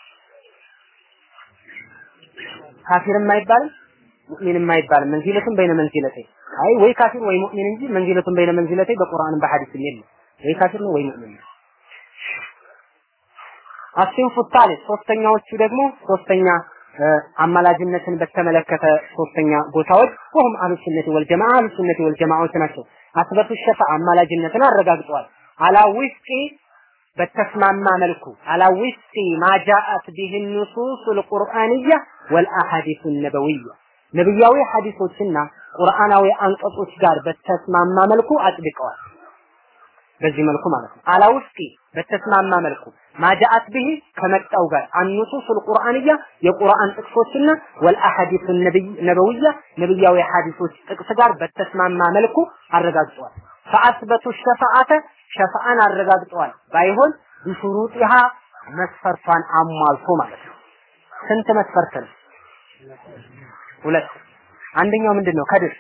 ካፊርም አይባልም ሙእሚንም አይባልም መንዚለቱን በይነ መንዚለተይ አይ ወይ ካፊር ወይ ሙእሚን እንጂ መንዚለቱን በይነ መንዚለተይ በቁርአንም በሐዲስም የለም ወይ ካፊር ነው ወይ ሙእሚን ነው አሲንፉ ታሊስ ሶስተኛዎቹ ደግሞ ሶስተኛ አማላጅነትን በተመለከተ ሶስተኛ ቦታዎች ወሁም አህሉ ሱነቲ ወልጀማዓ አህሉ ሱነቲ ወልጀማዓዎች ናቸው። አስበቱ ሸፋ አማላጅነትን አረጋግጠዋል። አላ ዊፍቂ በተስማማ መልኩ አላ ዊፍቂ ማጃአት ቢህ ኑሱስ ልቁርአንያ ወልአሐዲሱ ነበዊያ ነብያዊ ሐዲሶችና ቁርአናዊ አንቀጾች ጋር በተስማማ መልኩ አጽድቀዋል። በዚህ መልኩ ማለት ነው። አላ ውስቂ በተስማማ መልኩ ማጃአት ብሂ ከመጣው ጋር አንሱሱል ቁርአንያ የቁርአን ጥቅሶችና ወልአሐዲሱ ነበዊያ ነብያዊ ሐዲሶች ጥቅስ ጋር በተስማማ መልኩ አረጋግጠዋል። ፈአስበቱ ሸፋዓተ ሸፋዓን አረጋግጠዋል። ባይሆን ቢሹሩጢሃ መስፈርቷን አሟልቶ ማለት ነው። ስንት መስፈርት ነው? ሁለት። አንደኛው ምንድን ነው? ከድር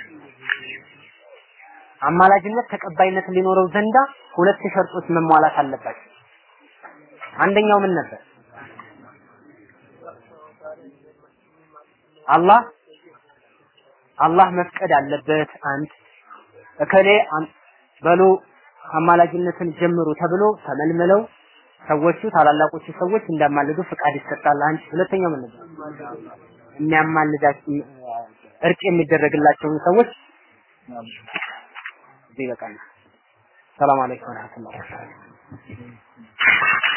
አማላጅነት ተቀባይነት ሊኖረው ዘንዳ ሁለት ሸርጦች መሟላት አለባቸው። አንደኛው ምን ነበር? አላህ አላህ መፍቀድ አለበት። አንድ እከሌ በሉ አማላጅነትን ጀምሩ ተብሎ ተመልምለው ሰዎቹ ታላላቆቹ ሰዎች እንዳማልዱ ፍቃድ ይሰጣል። አንድ ሁለተኛው ምን ነበር? የሚያማልዳቸው እርቅ የሚደረግላቸውን ሰዎች ይበቃል። ሰላም አለይኩም ወራህመቱላሂ ወበረካቱሁ